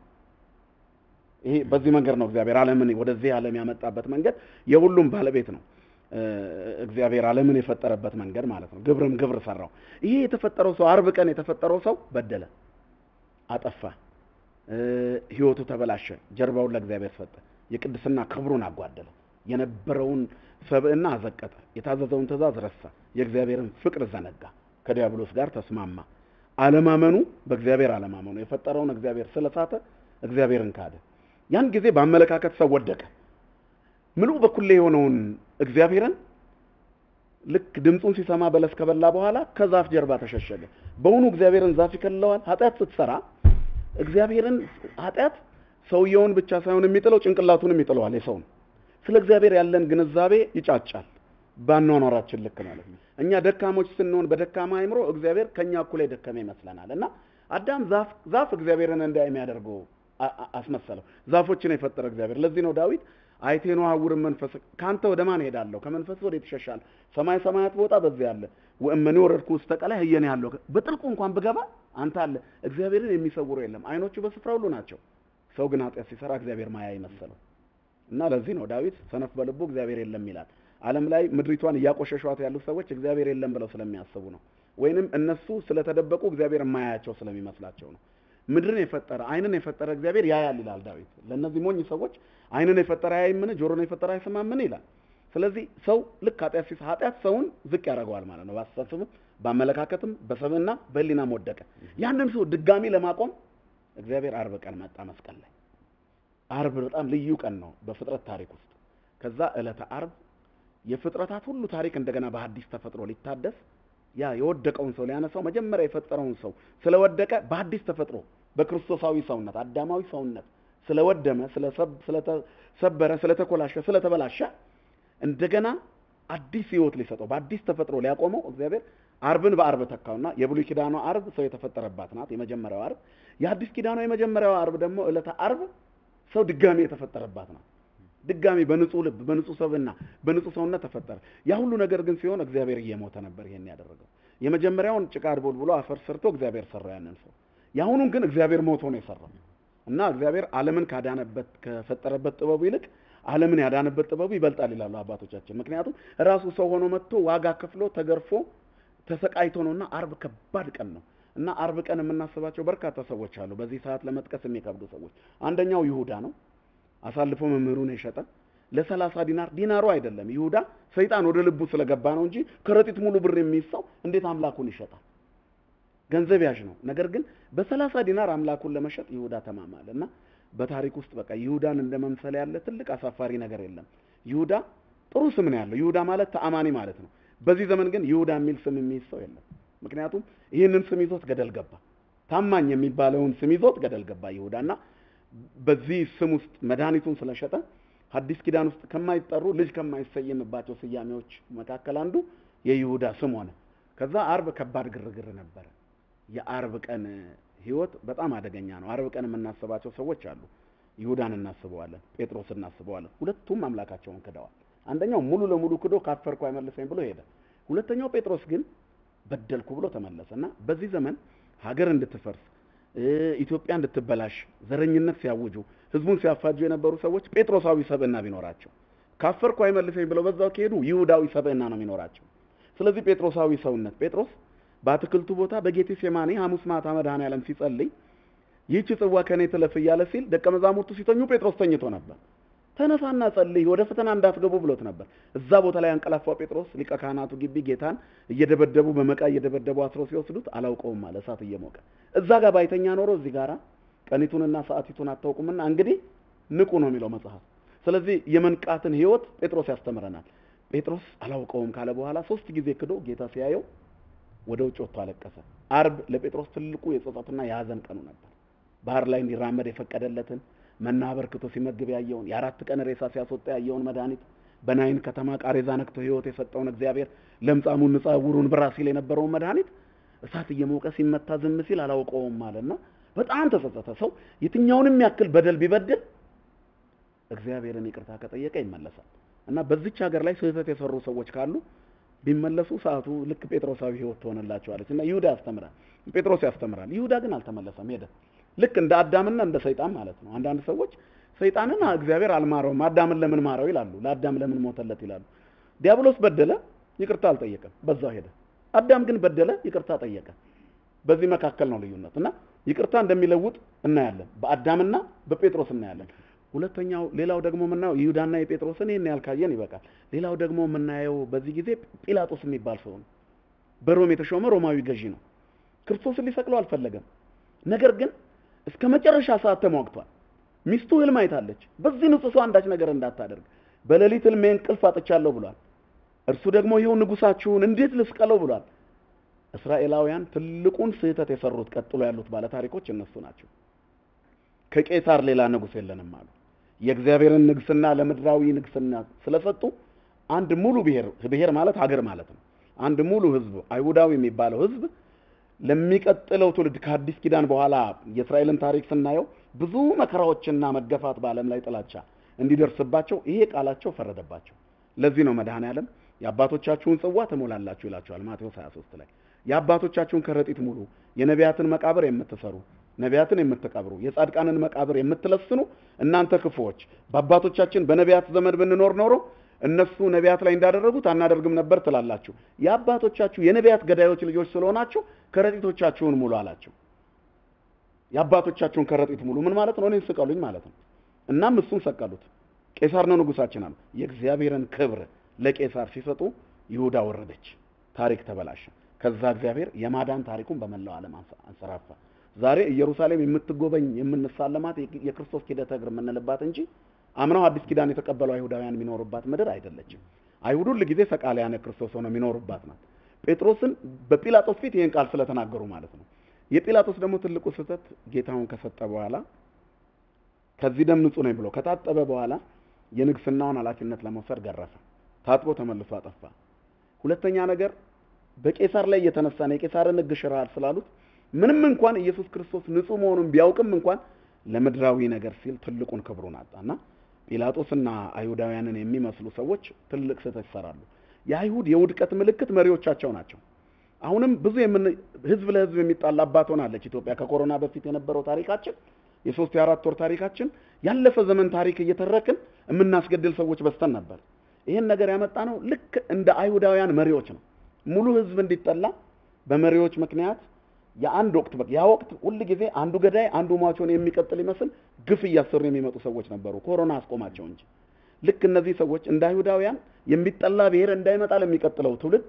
ይሄ በዚህ መንገድ ነው እግዚአብሔር ዓለምን ወደዚህ ዓለም ያመጣበት መንገድ የሁሉም ባለቤት ነው። እ፣ እግዚአብሔር ዓለምን የፈጠረበት መንገድ ማለት ነው። ግብርም ግብር ሰራው። ይሄ የተፈጠረው ሰው አርብ ቀን የተፈጠረው ሰው በደለ፣ አጠፋ፣ እ፣ ህይወቱ ተበላሸ፣ ጀርባውን ለእግዚአብሔር ሰጠ፣ የቅድስና ክብሩን አጓደለ፣ የነበረውን ሰብዕና አዘቀጠ፣ የታዘዘውን ትእዛዝ ረሳ፣ የእግዚአብሔርን ፍቅር ዘነጋ፣ ከዲያብሎስ ጋር ተስማማ። አለማመኑ በእግዚአብሔር አለማመኑ የፈጠረውን እግዚአብሔር ስለሳተ እግዚአብሔርን ካደ። ያን ጊዜ በአመለካከት ሰው ወደቀ። ምሉእ በኩሌ የሆነውን እግዚአብሔርን ልክ ድምፁን ሲሰማ በለስ ከበላ በኋላ ከዛፍ ጀርባ ተሸሸገ። በውኑ እግዚአብሔርን ዛፍ ይከልለዋል? ኃጢአት ስትሰራ እግዚአብሔርን ኃጢአት ሰውየውን ብቻ ሳይሆን የሚጥለው ጭንቅላቱንም ይጥለዋል የሰውን። ስለ እግዚአብሔር ያለን ግንዛቤ ይጫጫል። ባኗኗራችን ልክ ማለት ነው። እኛ ደካሞች ስንሆን በደካማ አይምሮ እግዚአብሔር ከኛ እኩል የደከመ ይመስለናል እና አዳም ዛፍ ዛፍ እግዚአብሔርን እንዳይ የሚያደርገው አ- አ- አስመሰለው። ዛፎችን የፈጠረ እግዚአብሔር። ለዚህ ነው ዳዊት አይቴኖ አውርም መንፈስ ከአንተ ወደ ማን ሄዳለሁ? ከመንፈስ ወዴት ይሸሻል? ሰማይ ሰማያት ብወጣ በዚያ አለ፣ ወእመኔ ወረድኩ ውስተ ቀላይ ህየኔ ያለው በጥልቁ እንኳን ብገባ አንተ አለ። እግዚአብሔርን የሚሰውረው የለም። አይኖቹ በስፍራ ሁሉ ናቸው፣ ሰው ግን ኃጢአት ሲሰራ እግዚአብሔር ማያ ይመሰለው እና ለዚህ ነው ዳዊት ሰነፍ በልቡ እግዚአብሔር የለም ይላል። ዓለም ላይ ምድሪቷን እያቆሸሿት ያሉት ሰዎች እግዚአብሔር የለም ብለው ስለሚያስቡ ነው። ወይንም እነሱ ስለተደበቁ እግዚአብሔር የማያያቸው ስለሚመስላቸው ነው። ምድርን የፈጠረ ዓይንን የፈጠረ እግዚአብሔር ያያል ይላል ዳዊት። ለእነዚህ ሞኝ ሰዎች ዓይንን የፈጠረ አያይምን? ጆሮን የፈጠረ አይሰማምን? ይላል። ስለዚህ ሰው ልክ ኃጢአት ሲስ ኃጢአት ሰውን ዝቅ ያደርገዋል ማለት ነው። በአስተሳሰብም በአመለካከትም በሰብና በሕሊናም ወደቀ። ያንን ሰው ድጋሚ ለማቆም እግዚአብሔር አርብ ቀን መጣ መስቀል ላይ። አርብ በጣም ልዩ ቀን ነው በፍጥረት ታሪክ ውስጥ። ከዛ ዕለተ አርብ የፍጥረታት ሁሉ ታሪክ እንደገና በአዲስ ተፈጥሮ ሊታደስ ያ የወደቀውን ሰው ሊያነሳው መጀመሪያ የፈጠረውን ሰው ስለወደቀ በአዲስ ተፈጥሮ በክርስቶሳዊ ሰውነት አዳማዊ ሰውነት ስለወደመ፣ ስለተሰበረ፣ ስለተኮላሸ፣ ስለተበላሸ እንደገና አዲስ ሕይወት ሊሰጠው በአዲስ ተፈጥሮ ሊያቆመው እግዚአብሔር አርብን በአርብ ተካውና የብሉይ ኪዳኗ አርብ ሰው የተፈጠረባት ናት፣ የመጀመሪያው አርብ። የአዲስ ኪዳኗ የመጀመሪያው አርብ ደግሞ ዕለተ አርብ ሰው ድጋሚ የተፈጠረባት ናት። ድጋሚ በንጹህ ልብ በንጹህ ሰብና በንጹህ ሰውነት ተፈጠረ። ያ ሁሉ ነገር ግን ሲሆን እግዚአብሔር እየሞተ ነበር ይሄን ያደረገው። የመጀመሪያውን ጭቃ አድቦል ብሎ አፈር ሰርቶ እግዚአብሔር ሰራው ያንን ሰው። የአሁኑን ግን እግዚአብሔር ሞቶ ነው የሰራው እና እግዚአብሔር ዓለምን ካዳነበት ከፈጠረበት ጥበቡ ይልቅ ዓለምን ያዳነበት ጥበቡ ይበልጣል ይላሉ አባቶቻችን። ምክንያቱም ራሱ ሰው ሆኖ መጥቶ ዋጋ ከፍሎ ተገርፎ ተሰቃይቶ ነውና አርብ ከባድ ቀን ነው እና አርብ ቀን የምናስባቸው በርካታ ሰዎች አሉ። በዚህ ሰዓት ለመጥቀስ የሚከብዱ ሰዎች አንደኛው ይሁዳ ነው። አሳልፎ መምህሩን የሸጠ ለሰላሳ ዲናር ዲናሩ አይደለም ይሁዳ ሰይጣን ወደ ልቡ ስለገባ ነው እንጂ ከረጢት ሙሉ ብር የሚይዝ ሰው እንዴት አምላኩን ይሸጣል? ገንዘብ ያዥ ነው። ነገር ግን በሰላሳ ዲናር አምላኩን ለመሸጥ ይሁዳ ተማማለ እና በታሪክ ውስጥ በቃ ይሁዳን እንደ መምሰል ያለ ትልቅ አሳፋሪ ነገር የለም። ይሁዳ ጥሩ ስም ነው ያለው። ይሁዳ ማለት ተአማኒ ማለት ነው። በዚህ ዘመን ግን ይሁዳ የሚል ስም የሚይዝ ሰው የለም። ምክንያቱም ይህንን ስም ይዞት ገደል ገባ። ታማኝ የሚባለውን ስም ይዞት ገደል ገባ ይሁዳ እና በዚህ ስም ውስጥ መድኃኒቱን ስለሸጠ ሐዲስ ኪዳን ውስጥ ከማይጠሩ ልጅ ከማይሰየምባቸው ስያሜዎች መካከል አንዱ የይሁዳ ስም ሆነ። ከዛ አርብ ከባድ ግርግር ነበረ። የአርብ ቀን ህይወት በጣም አደገኛ ነው። አርብ ቀን የምናስባቸው ሰዎች አሉ። ይሁዳን እናስበዋለን፣ ጴጥሮስ እናስበዋለን። ሁለቱም አምላካቸውን ክደዋል። አንደኛው ሙሉ ለሙሉ ክዶ ካፈርኩ አይመልሰኝ ብሎ ሄደ። ሁለተኛው ጴጥሮስ ግን በደልኩ ብሎ ተመለሰ እና በዚህ ዘመን ሀገር እንድትፈርስ ኢትዮጵያ እንድትበላሽ ዘረኝነት ሲያውጁ ህዝቡን ሲያፋጁ የነበሩ ሰዎች ጴጥሮሳዊ ሰብዕና ቢኖራቸው ካፈርኩ አይመልሰኝ ብለው በዛው ከሄዱ ይሁዳዊ ሰብዕና ነው የሚኖራቸው። ስለዚህ ጴጥሮሳዊ ሰውነት ጴጥሮስ በአትክልቱ ቦታ በጌቴ ሴማኒ ሐሙስ ማታ መድኃኔዓለም ሲጸልይ ይህች ጽዋ ከኔ ትለፍ እያለ ሲል ደቀ መዛሙርቱ ሲተኙ ጴጥሮስ ተኝቶ ነበር። ተነሳና ጸልይ፣ ወደ ፈተና እንዳትገቡ ብሎት ነበር። እዛ ቦታ ላይ አንቀላፋው ጴጥሮስ ሊቀ ካህናቱ ግቢ ጌታን እየደበደቡ በመቃ እየደበደቡ አስሮ ሲወስዱት አላውቀውም አለ እሳት እየሞቀ እዛ ጋር ባይተኛ ኖሮ እዚህ ጋራ ቀኒቱንና ሰዓቲቱን አታውቁምና እንግዲህ ንቁ ነው የሚለው መጽሐፍ። ስለዚህ የመንቃትን ህይወት ጴጥሮስ ያስተምረናል። ጴጥሮስ አላውቀውም ካለ በኋላ ሶስት ጊዜ ክዶ ጌታ ሲያየው ወደ ውጭ ወጥቶ አለቀሰ። አርብ ለጴጥሮስ ትልቁ የጸጸትና የሀዘን ቀኑ ነበር። ባህር ላይ እንዲራመድ የፈቀደለትን መና በርክቶ ሲመግብ ያየውን የአራት ቀን ሬሳ ሲያስወጣ ያየውን መድኃኒት በናይን ከተማ ቃሬዛ ነክቶ ህይወት የሰጠውን እግዚአብሔር ለምጻሙን ንጻ ዕውሩን ብራ ሲል የነበረውን መድኃኒት እሳት እየሞቀ ሲመታ ዝም ሲል አላውቀውም አለና በጣም ተጸጸተ። ሰው የትኛውንም ያክል በደል ቢበድል እግዚአብሔርን ይቅርታ ከጠየቀ ይመለሳል እና በዚች ሀገር ላይ ስህተት የሰሩ ሰዎች ካሉ ቢመለሱ ሰዓቱ ልክ ጴጥሮሳዊ ህይወት ትሆንላቸዋለች እና ይሁዳ ያስተምራል፣ ጴጥሮስ ያስተምራል። ይሁዳ ግን አልተመለሰም፣ ሄደ። ልክ እንደ አዳምና እንደ ሰይጣን ማለት ነው። አንዳንድ ሰዎች ሰይጣንን እግዚአብሔር አልማረውም፣ አዳምን ለምን ማረው ይላሉ። ለአዳም ለምን ሞተለት ይላሉ። ዲያብሎስ በደለ፣ ይቅርታ አልጠየቀም፣ በዛው ሄደ። አዳም ግን በደለ፣ ይቅርታ ጠየቀ። በዚህ መካከል ነው ልዩነት እና ይቅርታ እንደሚለውጥ እናያለን። በአዳምና በጴጥሮስ እናያለን። ሁለተኛው ሌላው ደግሞ የምናየው ይሁዳና የጴጥሮስን ይህን ያህል ካየን ይበቃል። ሌላው ደግሞ የምናየው በዚህ ጊዜ ጲላጦስ የሚባል ሰው ነው። በሮም የተሾመ ሮማዊ ገዢ ነው። ክርስቶስን ሊሰቅለው አልፈለገም። ነገር ግን እስከ መጨረሻ ሰዓት ተሟግቷል። ሚስቱ ህልም አይታለች። በዚህ ንጹሕ ሰው አንዳች ነገር እንዳታደርግ በሌሊት ህልሜ እንቅልፍ አጥቻለሁ ብሏል። እርሱ ደግሞ ይኸው ንጉሳችሁን እንዴት ልስቀለው ብሏል። እስራኤላውያን ትልቁን ስህተት የሰሩት ቀጥሎ ያሉት ባለታሪኮች እነሱ ናቸው። ከቄሳር ሌላ ንጉሥ የለንም አሉ። የእግዚአብሔርን ንግስና ለምድራዊ ንግስና ስለሰጡ አንድ ሙሉ ብሔር ብሔር ማለት ሀገር ማለት ነው። አንድ ሙሉ ህዝብ አይሁዳዊ የሚባለው ህዝብ ለሚቀጥለው ትውልድ ከአዲስ ኪዳን በኋላ የእስራኤልን ታሪክ ስናየው ብዙ መከራዎችና መገፋት በዓለም ላይ ጥላቻ እንዲደርስባቸው ይሄ ቃላቸው ፈረደባቸው። ለዚህ ነው መድኃኔ ዓለም የአባቶቻችሁን ጽዋ ትሞላላችሁ ይላቸዋል ማቴዎስ 23 ላይ። የአባቶቻችሁን ከረጢት ሙሉ፣ የነቢያትን መቃብር የምትሰሩ ነቢያትን የምትቀብሩ የጻድቃንን መቃብር የምትለስኑ እናንተ ክፉዎች በአባቶቻችን በነቢያት ዘመን ብንኖር ኖሮ እነሱ ነቢያት ላይ እንዳደረጉት አናደርግም ነበር ትላላችሁ። የአባቶቻችሁ የነቢያት ገዳዮች ልጆች ስለሆናችሁ ከረጢቶቻችሁን ሙሉ አላቸው። የአባቶቻችሁን ከረጢት ሙሉ ምን ማለት ነው? እኔን ስቀሉኝ ማለት ነው። እናም እሱን ሰቀሉት። ቄሳር ነው ንጉሳችን አሉ። የእግዚአብሔርን ክብር ለቄሳር ሲሰጡ ይሁዳ ወረደች። ታሪክ ተበላሸ። ከዛ እግዚአብሔር የማዳን ታሪኩን በመላው ዓለም አንሰራፋ። ዛሬ ኢየሩሳሌም የምትጎበኝ የምንሳለማት የክርስቶስ ኪደተ እግር የምንልባት እንጂ አምናው አዲስ ኪዳን የተቀበሉ አይሁዳውያን የሚኖሩባት ምድር አይደለችም። አይሁድ ሁል ጊዜ ሰቃልያነ ክርስቶስ ሆነው የሚኖሩባት ናት። ጴጥሮስን በጲላጦስ ፊት ይህን ቃል ስለተናገሩ ማለት ነው። የጲላጦስ ደግሞ ትልቁ ስህተት ጌታውን ከሰጠ በኋላ ከዚህ ደም ንጹህ ነኝ ብሎ ከታጠበ በኋላ የንግስናውን ኃላፊነት ለመውሰድ ገረፈ። ታጥቦ ተመልሶ አጠፋ። ሁለተኛ ነገር በቄሳር ላይ እየተነሳን የቄሳርን ሕግ ሽረሃል ስላሉት ምንም እንኳን ኢየሱስ ክርስቶስ ንጹህ መሆኑን ቢያውቅም እንኳን ለምድራዊ ነገር ሲል ትልቁን ክብሩን አጣና ጲላጦስና አይሁዳውያንን የሚመስሉ ሰዎች ትልቅ ስህተት ይሰራሉ። የአይሁድ የውድቀት ምልክት መሪዎቻቸው ናቸው። አሁንም ብዙ የምን ህዝብ ለህዝብ የሚጣላባት ሆናለች ኢትዮጵያ። ከኮሮና በፊት የነበረው ታሪካችን የሶስት የአራት ወር ታሪካችን ያለፈ ዘመን ታሪክ እየተረክን የምናስገድል ሰዎች በስተን ነበር። ይህን ነገር ያመጣ ነው ልክ እንደ አይሁዳውያን መሪዎች ነው። ሙሉ ህዝብ እንዲጠላ በመሪዎች ምክንያት የአንድ ወቅት በቃ ያ ወቅት ሁል ጊዜ አንዱ ገዳይ አንዱ ሟቾን የሚቀጥል ይመስል ግፍ እያሰሩ የሚመጡ ሰዎች ነበሩ። ኮሮና አስቆማቸው እንጂ ልክ እነዚህ ሰዎች እንደ አይሁዳውያን የሚጠላ ብሔር እንዳይመጣ ለሚቀጥለው ትውልድ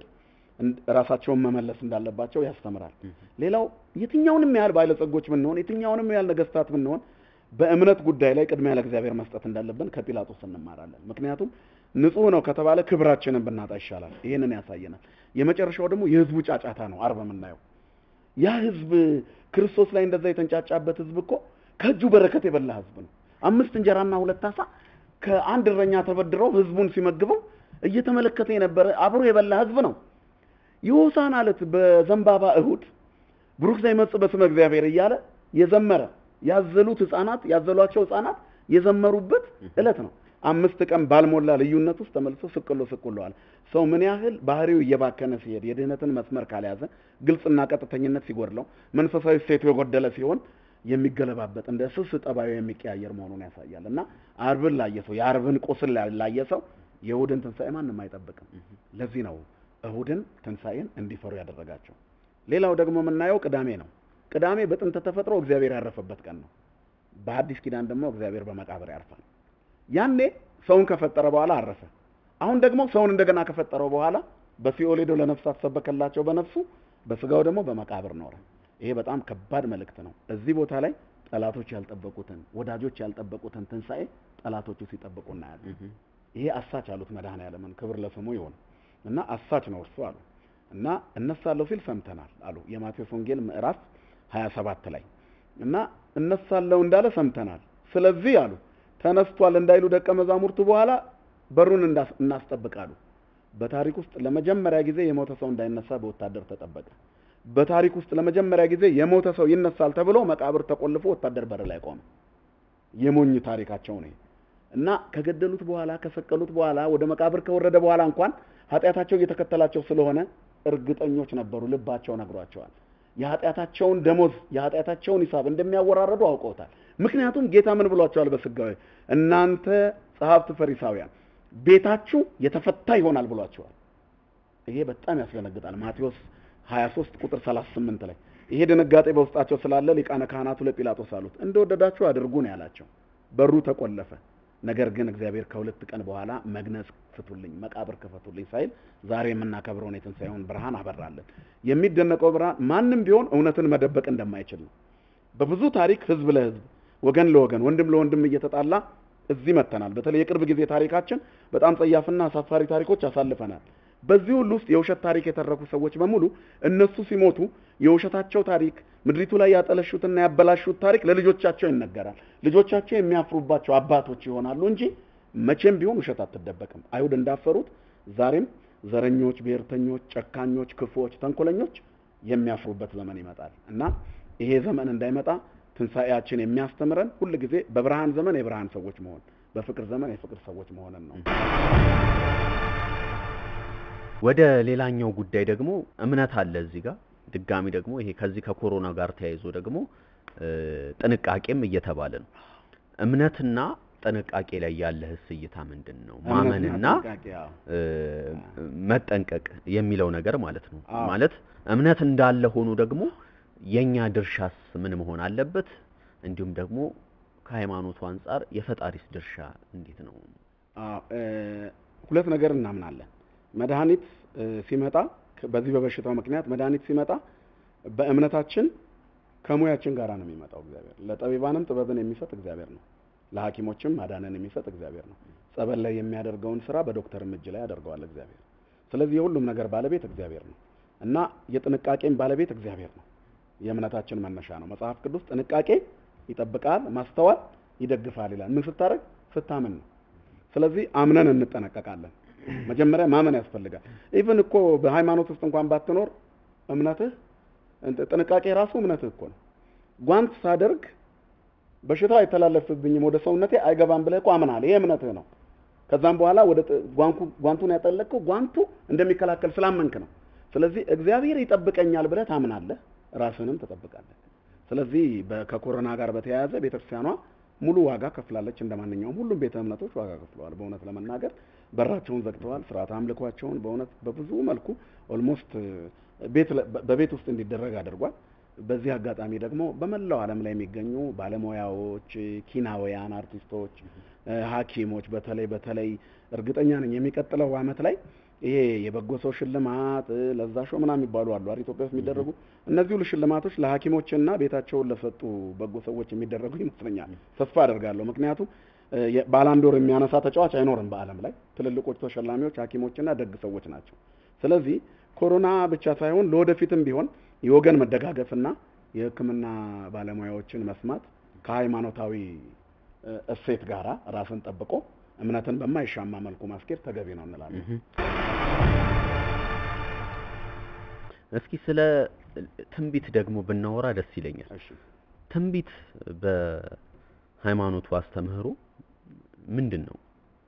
ራሳቸውን መመለስ እንዳለባቸው ያስተምራል። ሌላው የትኛውንም ያህል ባለጸጎች ብንሆን፣ የትኛውንም ያህል ነገስታት ብንሆን በእምነት ጉዳይ ላይ ቅድሚያ ለእግዚአብሔር መስጠት እንዳለብን ከጲላጦስ እንማራለን። ምክንያቱም ንጹህ ነው ከተባለ ክብራችንን ብናጣ ይሻላል። ይህንን ያሳየናል። የመጨረሻው ደግሞ የህዝቡ ጫጫታ ነው። አርብ የምናየው ያ ህዝብ ክርስቶስ ላይ እንደዛ የተንጫጫበት ህዝብ እኮ ከእጁ በረከት የበላ ህዝብ ነው። አምስት እንጀራና ሁለት አሳ ከአንድ እረኛ ተበድረው ህዝቡን ሲመግበው እየተመለከተ የነበረ አብሮ የበላ ህዝብ ነው። የሆሳዕና ዕለት በዘንባባ እሁድ ብሩክ ዘይመጽእ በስመ እግዚአብሔር እያለ የዘመረ ያዘሉት ህፃናት ያዘሏቸው ህፃናት የዘመሩበት ዕለት ነው። አምስት ቀን ባልሞላ ልዩነት ውስጥ ተመልሶ ስቅሎ ስቅሎዋል። ሰው ምን ያህል ባህሪው እየባከነ ሲሄድ የድህነትን መስመር ካልያዘ ግልጽና ቀጥተኝነት ሲጎድለው መንፈሳዊ ሴቱ የጎደለ ሲሆን የሚገለባበጥ እንደ ስስ ጠባዩ የሚቀያየር መሆኑን ያሳያል። እና አርብን ላየ ሰው የአርብን ቁስል ላየ ሰው የእሁድን ትንሣኤ ማንም አይጠብቅም። ለዚህ ነው እሁድን ትንሣኤን እንዲፈሩ ያደረጋቸው። ሌላው ደግሞ የምናየው ቅዳሜ ነው። ቅዳሜ በጥንተ ተፈጥሮ እግዚአብሔር ያረፈበት ቀን ነው። በአዲስ ኪዳን ደግሞ እግዚአብሔር በመቃብር ያርፋል። ያኔ ሰውን ከፈጠረ በኋላ አረፈ። አሁን ደግሞ ሰውን እንደገና ከፈጠረው በኋላ በሲኦል ሄዶ ለነፍሳት ሰበከላቸው በነፍሱ በስጋው ደግሞ በመቃብር ኖረ። ይሄ በጣም ከባድ መልእክት ነው። እዚህ ቦታ ላይ ጠላቶች ያልጠበቁትን ወዳጆች ያልጠበቁትን ትንሣኤ ጠላቶቹ ሲጠብቁ እናያለን። ይሄ አሳች አሉት መድኃኔዓለምን ክብር ለስሙ ይሁን እና አሳች ነው እርሱ አሉ እና እነሳለሁ ሲል ሰምተናል አሉ የማቴዎስ ወንጌል ምዕራፍ 27 ላይ እና እነሳለሁ እንዳለ ሰምተናል። ስለዚህ አሉ ተነስቷል እንዳይሉ ደቀ መዛሙርቱ በኋላ በሩን እናስጠብቃሉ። በታሪክ ውስጥ ለመጀመሪያ ጊዜ የሞተ ሰው እንዳይነሳ በወታደር ተጠበቀ። በታሪክ ውስጥ ለመጀመሪያ ጊዜ የሞተ ሰው ይነሳል ተብሎ መቃብር ተቆልፎ ወታደር በር ላይ ቆመ። የሞኝ ታሪካቸው ነው እና ከገደሉት በኋላ ከሰቀሉት በኋላ ወደ መቃብር ከወረደ በኋላ እንኳን ኃጢአታቸው እየተከተላቸው ስለሆነ እርግጠኞች ነበሩ። ልባቸው ነግሯቸዋል። የኃጢአታቸውን ደሞዝ የኃጢአታቸውን ሂሳብ እንደሚያወራረዱ አውቀውታል። ምክንያቱም ጌታ ምን ብሏቸዋል? በስጋዊ እናንተ ጸሐፍት ፈሪሳውያን ቤታችሁ የተፈታ ይሆናል ብሏቸዋል። ይሄ በጣም ያስደነግጣል። ማቴዎስ 23 ቁጥር 38 ላይ ይሄ ድንጋጤ በውስጣቸው ስላለ ሊቃነ ካህናቱ ለጲላጦስ አሉት እንደወደዳችሁ አድርጉ ነው ያላቸው። በሩ ተቆለፈ። ነገር ግን እግዚአብሔር ከሁለት ቀን በኋላ መግነዝ ፍቱልኝ፣ መቃብር ክፈቱልኝ ሳይል ዛሬ የምናከብረውን የትንሣኤውን ብርሃን አበራለን። የሚደነቀው ብርሃን ማንም ቢሆን እውነትን መደበቅ እንደማይችል ነው። በብዙ ታሪክ ህዝብ ለህዝብ ወገን ለወገን ወንድም ለወንድም እየተጣላ እዚህ መጥተናል። በተለይ የቅርብ ጊዜ ታሪካችን በጣም ጸያፍና አሳፋሪ ታሪኮች አሳልፈናል። በዚህ ሁሉ ውስጥ የውሸት ታሪክ የተረኩ ሰዎች በሙሉ እነሱ ሲሞቱ የውሸታቸው ታሪክ ምድሪቱ ላይ ያጠለሹትና ያበላሹት ታሪክ ለልጆቻቸው ይነገራል። ልጆቻቸው የሚያፍሩባቸው አባቶች ይሆናሉ እንጂ መቼም ቢሆን ውሸት አትደበቅም። አይሁድ እንዳፈሩት ዛሬም ዘረኞች፣ ብሔርተኞች፣ ጨካኞች፣ ክፉዎች፣ ተንኮለኞች የሚያፍሩበት ዘመን ይመጣል እና ይሄ ዘመን እንዳይመጣ ትንሣኤያችን የሚያስተምረን ሁል ጊዜ በብርሃን ዘመን የብርሃን ሰዎች መሆን፣ በፍቅር ዘመን የፍቅር ሰዎች መሆንን ነው። ወደ ሌላኛው ጉዳይ ደግሞ እምነት አለ እዚህ ጋር ድጋሚ ደግሞ ይሄ ከዚህ ከኮሮና ጋር ተያይዞ ደግሞ እ፣ ጥንቃቄም እየተባለ ነው። እምነትና ጥንቃቄ ላይ ያለህስ እይታ ምንድን ነው? ማመንና ጥንቃቄ፣ አዎ። እ፣ መጠንቀቅ የሚለው ነገር ማለት ነው። አዎ። ማለት እምነት እንዳለ ሆኖ ደግሞ የኛ ድርሻስ ምን መሆን አለበት? እንዲሁም ደግሞ ከሃይማኖቱ አንጻር የፈጣሪስ ድርሻ እንዴት ነው? አዎ፣ እ፣ ሁለት ነገር እናምናለን። መድኃኒት እ፣ ሲመጣ ከ- በዚህ በበሽታው ምክንያት መድኃኒት ሲመጣ በእምነታችን ከሙያችን ጋር ነው የሚመጣው። እግዚአብሔር ለጠቢባንም ጥበብን የሚሰጥ እግዚአብሔር ነው። ለሐኪሞችም ማዳንን የሚሰጥ እግዚአብሔር ነው። ጸበል ላይ የሚያደርገውን ስራ በዶክተርም እጅ ላይ ያደርገዋል እግዚአብሔር። ስለዚህ የሁሉም ነገር ባለቤት እግዚአብሔር ነው እና የጥንቃቄም ባለቤት እግዚአብሔር ነው። የእምነታችን መነሻ ነው። መጽሐፍ ቅዱስ ጥንቃቄ ይጠብቃል፣ ማስተዋል ይደግፋል ይላል። ምን ስታደርግ? ስታምን ነው። ስለዚህ አምነን እንጠነቀቃለን። መጀመሪያ ማመን ያስፈልጋል። ኢቭን እኮ በሃይማኖት ውስጥ እንኳን ባትኖር እምነትህ እንት- ጥንቃቄ ራሱ እምነትህ እኮ ነው። ጓንት ሳደርግ በሽታው አይተላለፍብኝም ወደ ሰውነቴ አይገባም ብለህ እኮ አምናል። ይሄ እምነትህ ነው። ከዛም በኋላ ወደ ጥ- ጓንኩ- ጓንቱን ያጠለቅከው ጓንቱ እንደሚከላከል ስላመንክ ነው። ስለዚህ እግዚአብሔር ይጠብቀኛል ብለህ ታምናለህ፣ ራስህንም ትጠብቃለህ። ስለዚህ በ- ከኮሮና ጋር በተያያዘ ቤተክርስቲያኗ ሙሉ ዋጋ ከፍላለች። እንደ ማንኛውም ሁሉም ቤተ እምነቶች ዋጋ ከፍለዋል። በእውነት ለመናገር በራቸውን ዘግተዋል። ስርዓተ አምልኳቸውን በእውነት በብዙ መልኩ ኦልሞስት ቤት ለ- በ- በቤት ውስጥ እንዲደረግ አድርጓል። በዚህ አጋጣሚ ደግሞ በመላው ዓለም ላይ የሚገኙ ባለሙያዎች፣ ኪናውያን፣ አርቲስቶች፣ እ፣ ሐኪሞች በተለይ በተለይ እርግጠኛ ነኝ የሚቀጥለው ዓመት ላይ ይሄ የበጎ ሰው ሽልማት እ፣ ለዛ ሾው ምናምን የሚባሉ አሉ አይደል ኢትዮጵያ ውስጥ የሚደረጉ እነዚህ ሁሉ ሽልማቶች ለሐኪሞችና ቤታቸውን ለሰጡ በጎ ሰዎች የሚደረጉ ይመስለኛል። ተስፋ አደርጋለሁ። ምክንያቱም እ፣ የ- ባላንዶር የሚያነሳ ተጫዋች አይኖርም በዓለም ላይ ትልልቆቹ ተሸላሚዎች ሐኪሞችና ደግ ሰዎች ናቸው። ስለዚህ ኮሮና ብቻ ሳይሆን ለወደፊትም ቢሆን የወገን መደጋገፍና የሕክምና ባለሙያዎችን መስማት ከሃይማኖታዊ እ፣ እሴት ጋራ ራስን ጠብቆ እምነትን በማይሻማ መልኩ ማስኬድ ተገቢ ነው እንላለን። እስኪ ስለ ትንቢት ደግሞ ብናወራ ደስ ይለኛል። እሺ ትንቢት በሃይማኖቱ አስተምህሮ ምንድን ነው?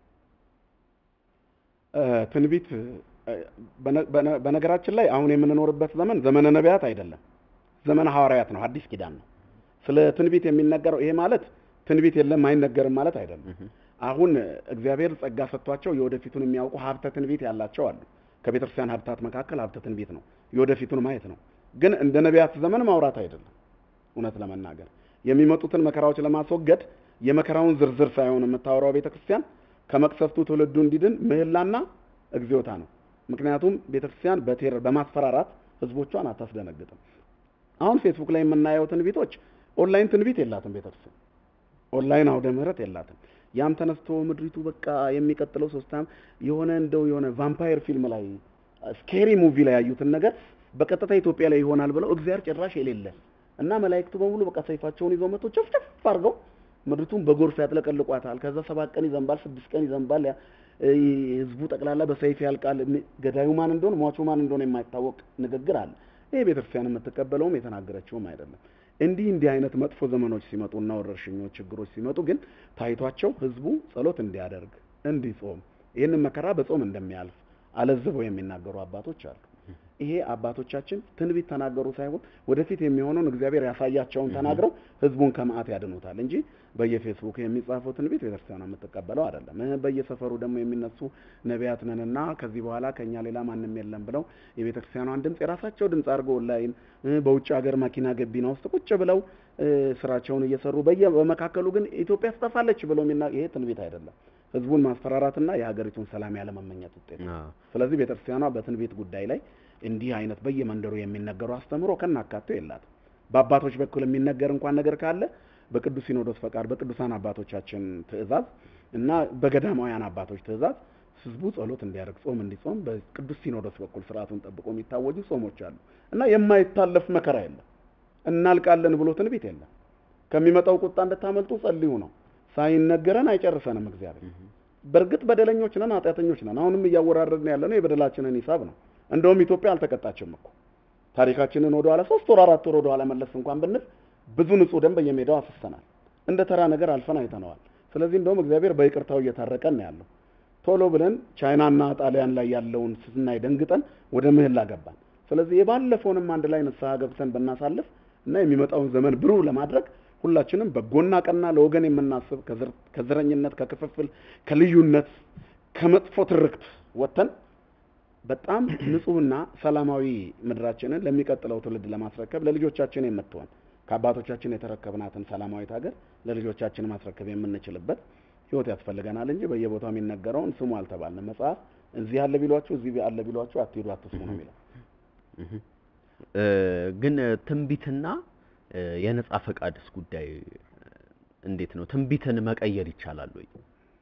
እ፣ ትንቢት እ፣ በነ- በነ- በነገራችን ላይ አሁን የምንኖርበት ዘመን ዘመነ ነቢያት አይደለም፣ ዘመነ ሐዋርያት ነው። አዲስ ኪዳን ነው። ስለ ትንቢት የሚነገረው ይሄ ማለት ትንቢት የለም አይነገርም ማለት አይደለም። አሁን እግዚአብሔር ጸጋ ሰጥቷቸው የወደፊቱን የሚያውቁ ሀብተ ትንቢት ያላቸው አሉ። ከቤተ ክርስቲያን ሀብታት መካከል ሀብተ ትንቢት ነው፣ የወደፊቱን ማየት ነው። ግን እንደ ነቢያት ዘመን ማውራት አይደለም። እውነት ለመናገር የሚመጡትን መከራዎች ለማስወገድ የመከራውን ዝርዝር ሳይሆን የምታወራው ቤተ ክርስቲያን ከመቅሰፍቱ ትውልዱ እንዲድን ምህላና እግዚኦታ ነው። ምክንያቱም ቤተ ክርስቲያን በቴረር በማስፈራራት ህዝቦቿን አታስደነግጥም። አሁን ፌስቡክ ላይ የምናየው ትንቢቶች ኦንላይን ትንቢት የላትም ቤተ ክርስቲያን ኦንላይን አውደ ምህረት የላትም። ያም ተነስቶ ምድሪቱ በቃ የሚቀጥለው ሶስት ዓመት የሆነ እንደው የሆነ ቫምፓየር ፊልም ላይ ስኬሪ ሙቪ ላይ ያዩትን ነገር በቀጥታ ኢትዮጵያ ላይ ይሆናል ብለው እግዚአብሔር ጭራሽ የሌለ እና መላእክቱ በሙሉ በቃ ሰይፋቸውን ይዘው መጥቶ ጨፍጨፍ አድርገው ምድሪቱን በጎርፍ ያጥለቀልቋታል። ከዛ ሰባት ቀን ይዘንባል፣ ስድስት ቀን ይዘንባል። ያ- እ፣ ህዝቡ ጠቅላላ በሰይፍ ያልቃል። ም- ገዳዩ ማን እንደሆነ ሟቹ ማን እንደሆነ የማይታወቅ ንግግር አለ። ይሄ ቤተክርስቲያን የምትቀበለውም የተናገረችውም አይደለም። እንዲህ እንዲህ አይነት መጥፎ ዘመኖች ሲመጡና ወረርሽኞች፣ ችግሮች ሲመጡ ግን ታይቷቸው ህዝቡ ጸሎት እንዲያደርግ እንዲጾም፣ ይህንን መከራ በጾም እንደሚያልፍ አለዝበው የሚናገሩ አባቶች አሉ። ይሄ አባቶቻችን ትንቢት ተናገሩ ሳይሆን ወደፊት የሚሆነውን እግዚአብሔር ያሳያቸውን ተናግረው ህዝቡን ከመዓት ያድኑታል እንጂ በየፌስቡክ የሚጻፈው ትንቢት ቤተክርስቲያኗ የምትቀበለው አይደለም። እ፣ በየሰፈሩ ደግሞ የሚነሱ ነቢያት ነንና ከዚህ በኋላ ከኛ ሌላ ማንም የለም ብለው የቤተክርስቲያኗን ድምፅ የራሳቸው ድምፅ አድርገው ኦንላይን እ፣ በውጭ ሀገር መኪና ገቢና ውስጥ ቁጭ ብለው እ፣ ስራቸውን እየሰሩ በየ በመካከሉ ግን ኢትዮጵያ ትጠፋለች ብለው የሚና ይሄ ትንቢት አይደለም። ህዝቡን ማስፈራራትና የሀገሪቱን ሰላም ያለመመኘት ውጤት ነው። አዎ። ስለዚህ ቤተክርስቲያኗ በትንቢት ጉዳይ ላይ እንዲህ አይነት በየመንደሩ የሚነገሩ አስተምሮ ከናካቴው የላትም። በአባቶች በኩል የሚነገር እንኳን ነገር ካለ በቅዱስ ሲኖዶስ ፈቃድ፣ በቅዱሳን አባቶቻችን ትእዛዝ እና በገዳማውያን አባቶች ትእዛዝ ህዝቡ ጸሎት እንዲያደርግ ጾም እንዲጾም በቅዱስ ሲኖዶስ በኩል ስርዓቱን ጠብቆ የሚታወጁ ጾሞች አሉ እና የማይታለፍ መከራ የለም። እናልቃለን ብሎ ትንቢት የለም። ከሚመጣው ቁጣ እንድታመልጡ ጸልዩ ነው። ሳይነገረን አይጨርሰንም እግዚአብሔር። በእርግጥ በደለኞች ነን፣ ኃጢአተኞች ነን። አሁንም እያወራረድን ያለ ነው የበደላችንን ሂሳብ ነው። እንደውም ኢትዮጵያ አልተቀጣችም እኮ ታሪካችንን ወደ ኋላ ሶስት ወር አራት ወር ወደ ኋላ መለስ እንኳን ብንል ብዙ ንጹህ ደም በየሜዳው አፍሰናል። እንደ ተራ ነገር አልፈን አይተነዋል። ስለዚህ እንደውም እግዚአብሔር በይቅርታው እየታረቀን ነው ያለው። ቶሎ ብለን ቻይናና ጣሊያን ላይ ያለውን ስናይ ደንግጠን ወደ ምህላ ገባን። ስለዚህ የባለፈውንም አንድ ላይ ንስሐ ገብተን ብናሳልፍ እና የሚመጣውን ዘመን ብሩህ ለማድረግ ሁላችንም በጎና ቀና ለወገን የምናስብ ከዘር- ከዘረኝነት፣ ከክፍፍል፣ ከልዩነት፣ ከመጥፎ ትርክት ወጥተን በጣም ንጹህና ሰላማዊ ምድራችንን ለሚቀጥለው ትውልድ ለማስረከብ ለልጆቻችን የምትሆን ከአባቶቻችን የተረከብናትን ሰላማዊት ሀገር ለልጆቻችን ማስረከብ የምንችልበት ህይወት ያስፈልገናል እንጂ በየቦታው የሚነገረውን ስሙ አልተባልንም። መጽሐፍ እዚህ አለ ቢሏችሁ እዚህ አለ ቢሏችሁ አትሄዱ አትስሙ ነው የሚለው። እ፣ ግን ትንቢትና እ፣ የነጻ ፈቃድስ ጉዳይ እንዴት ነው? ትንቢትን መቀየር ይቻላል ወይ?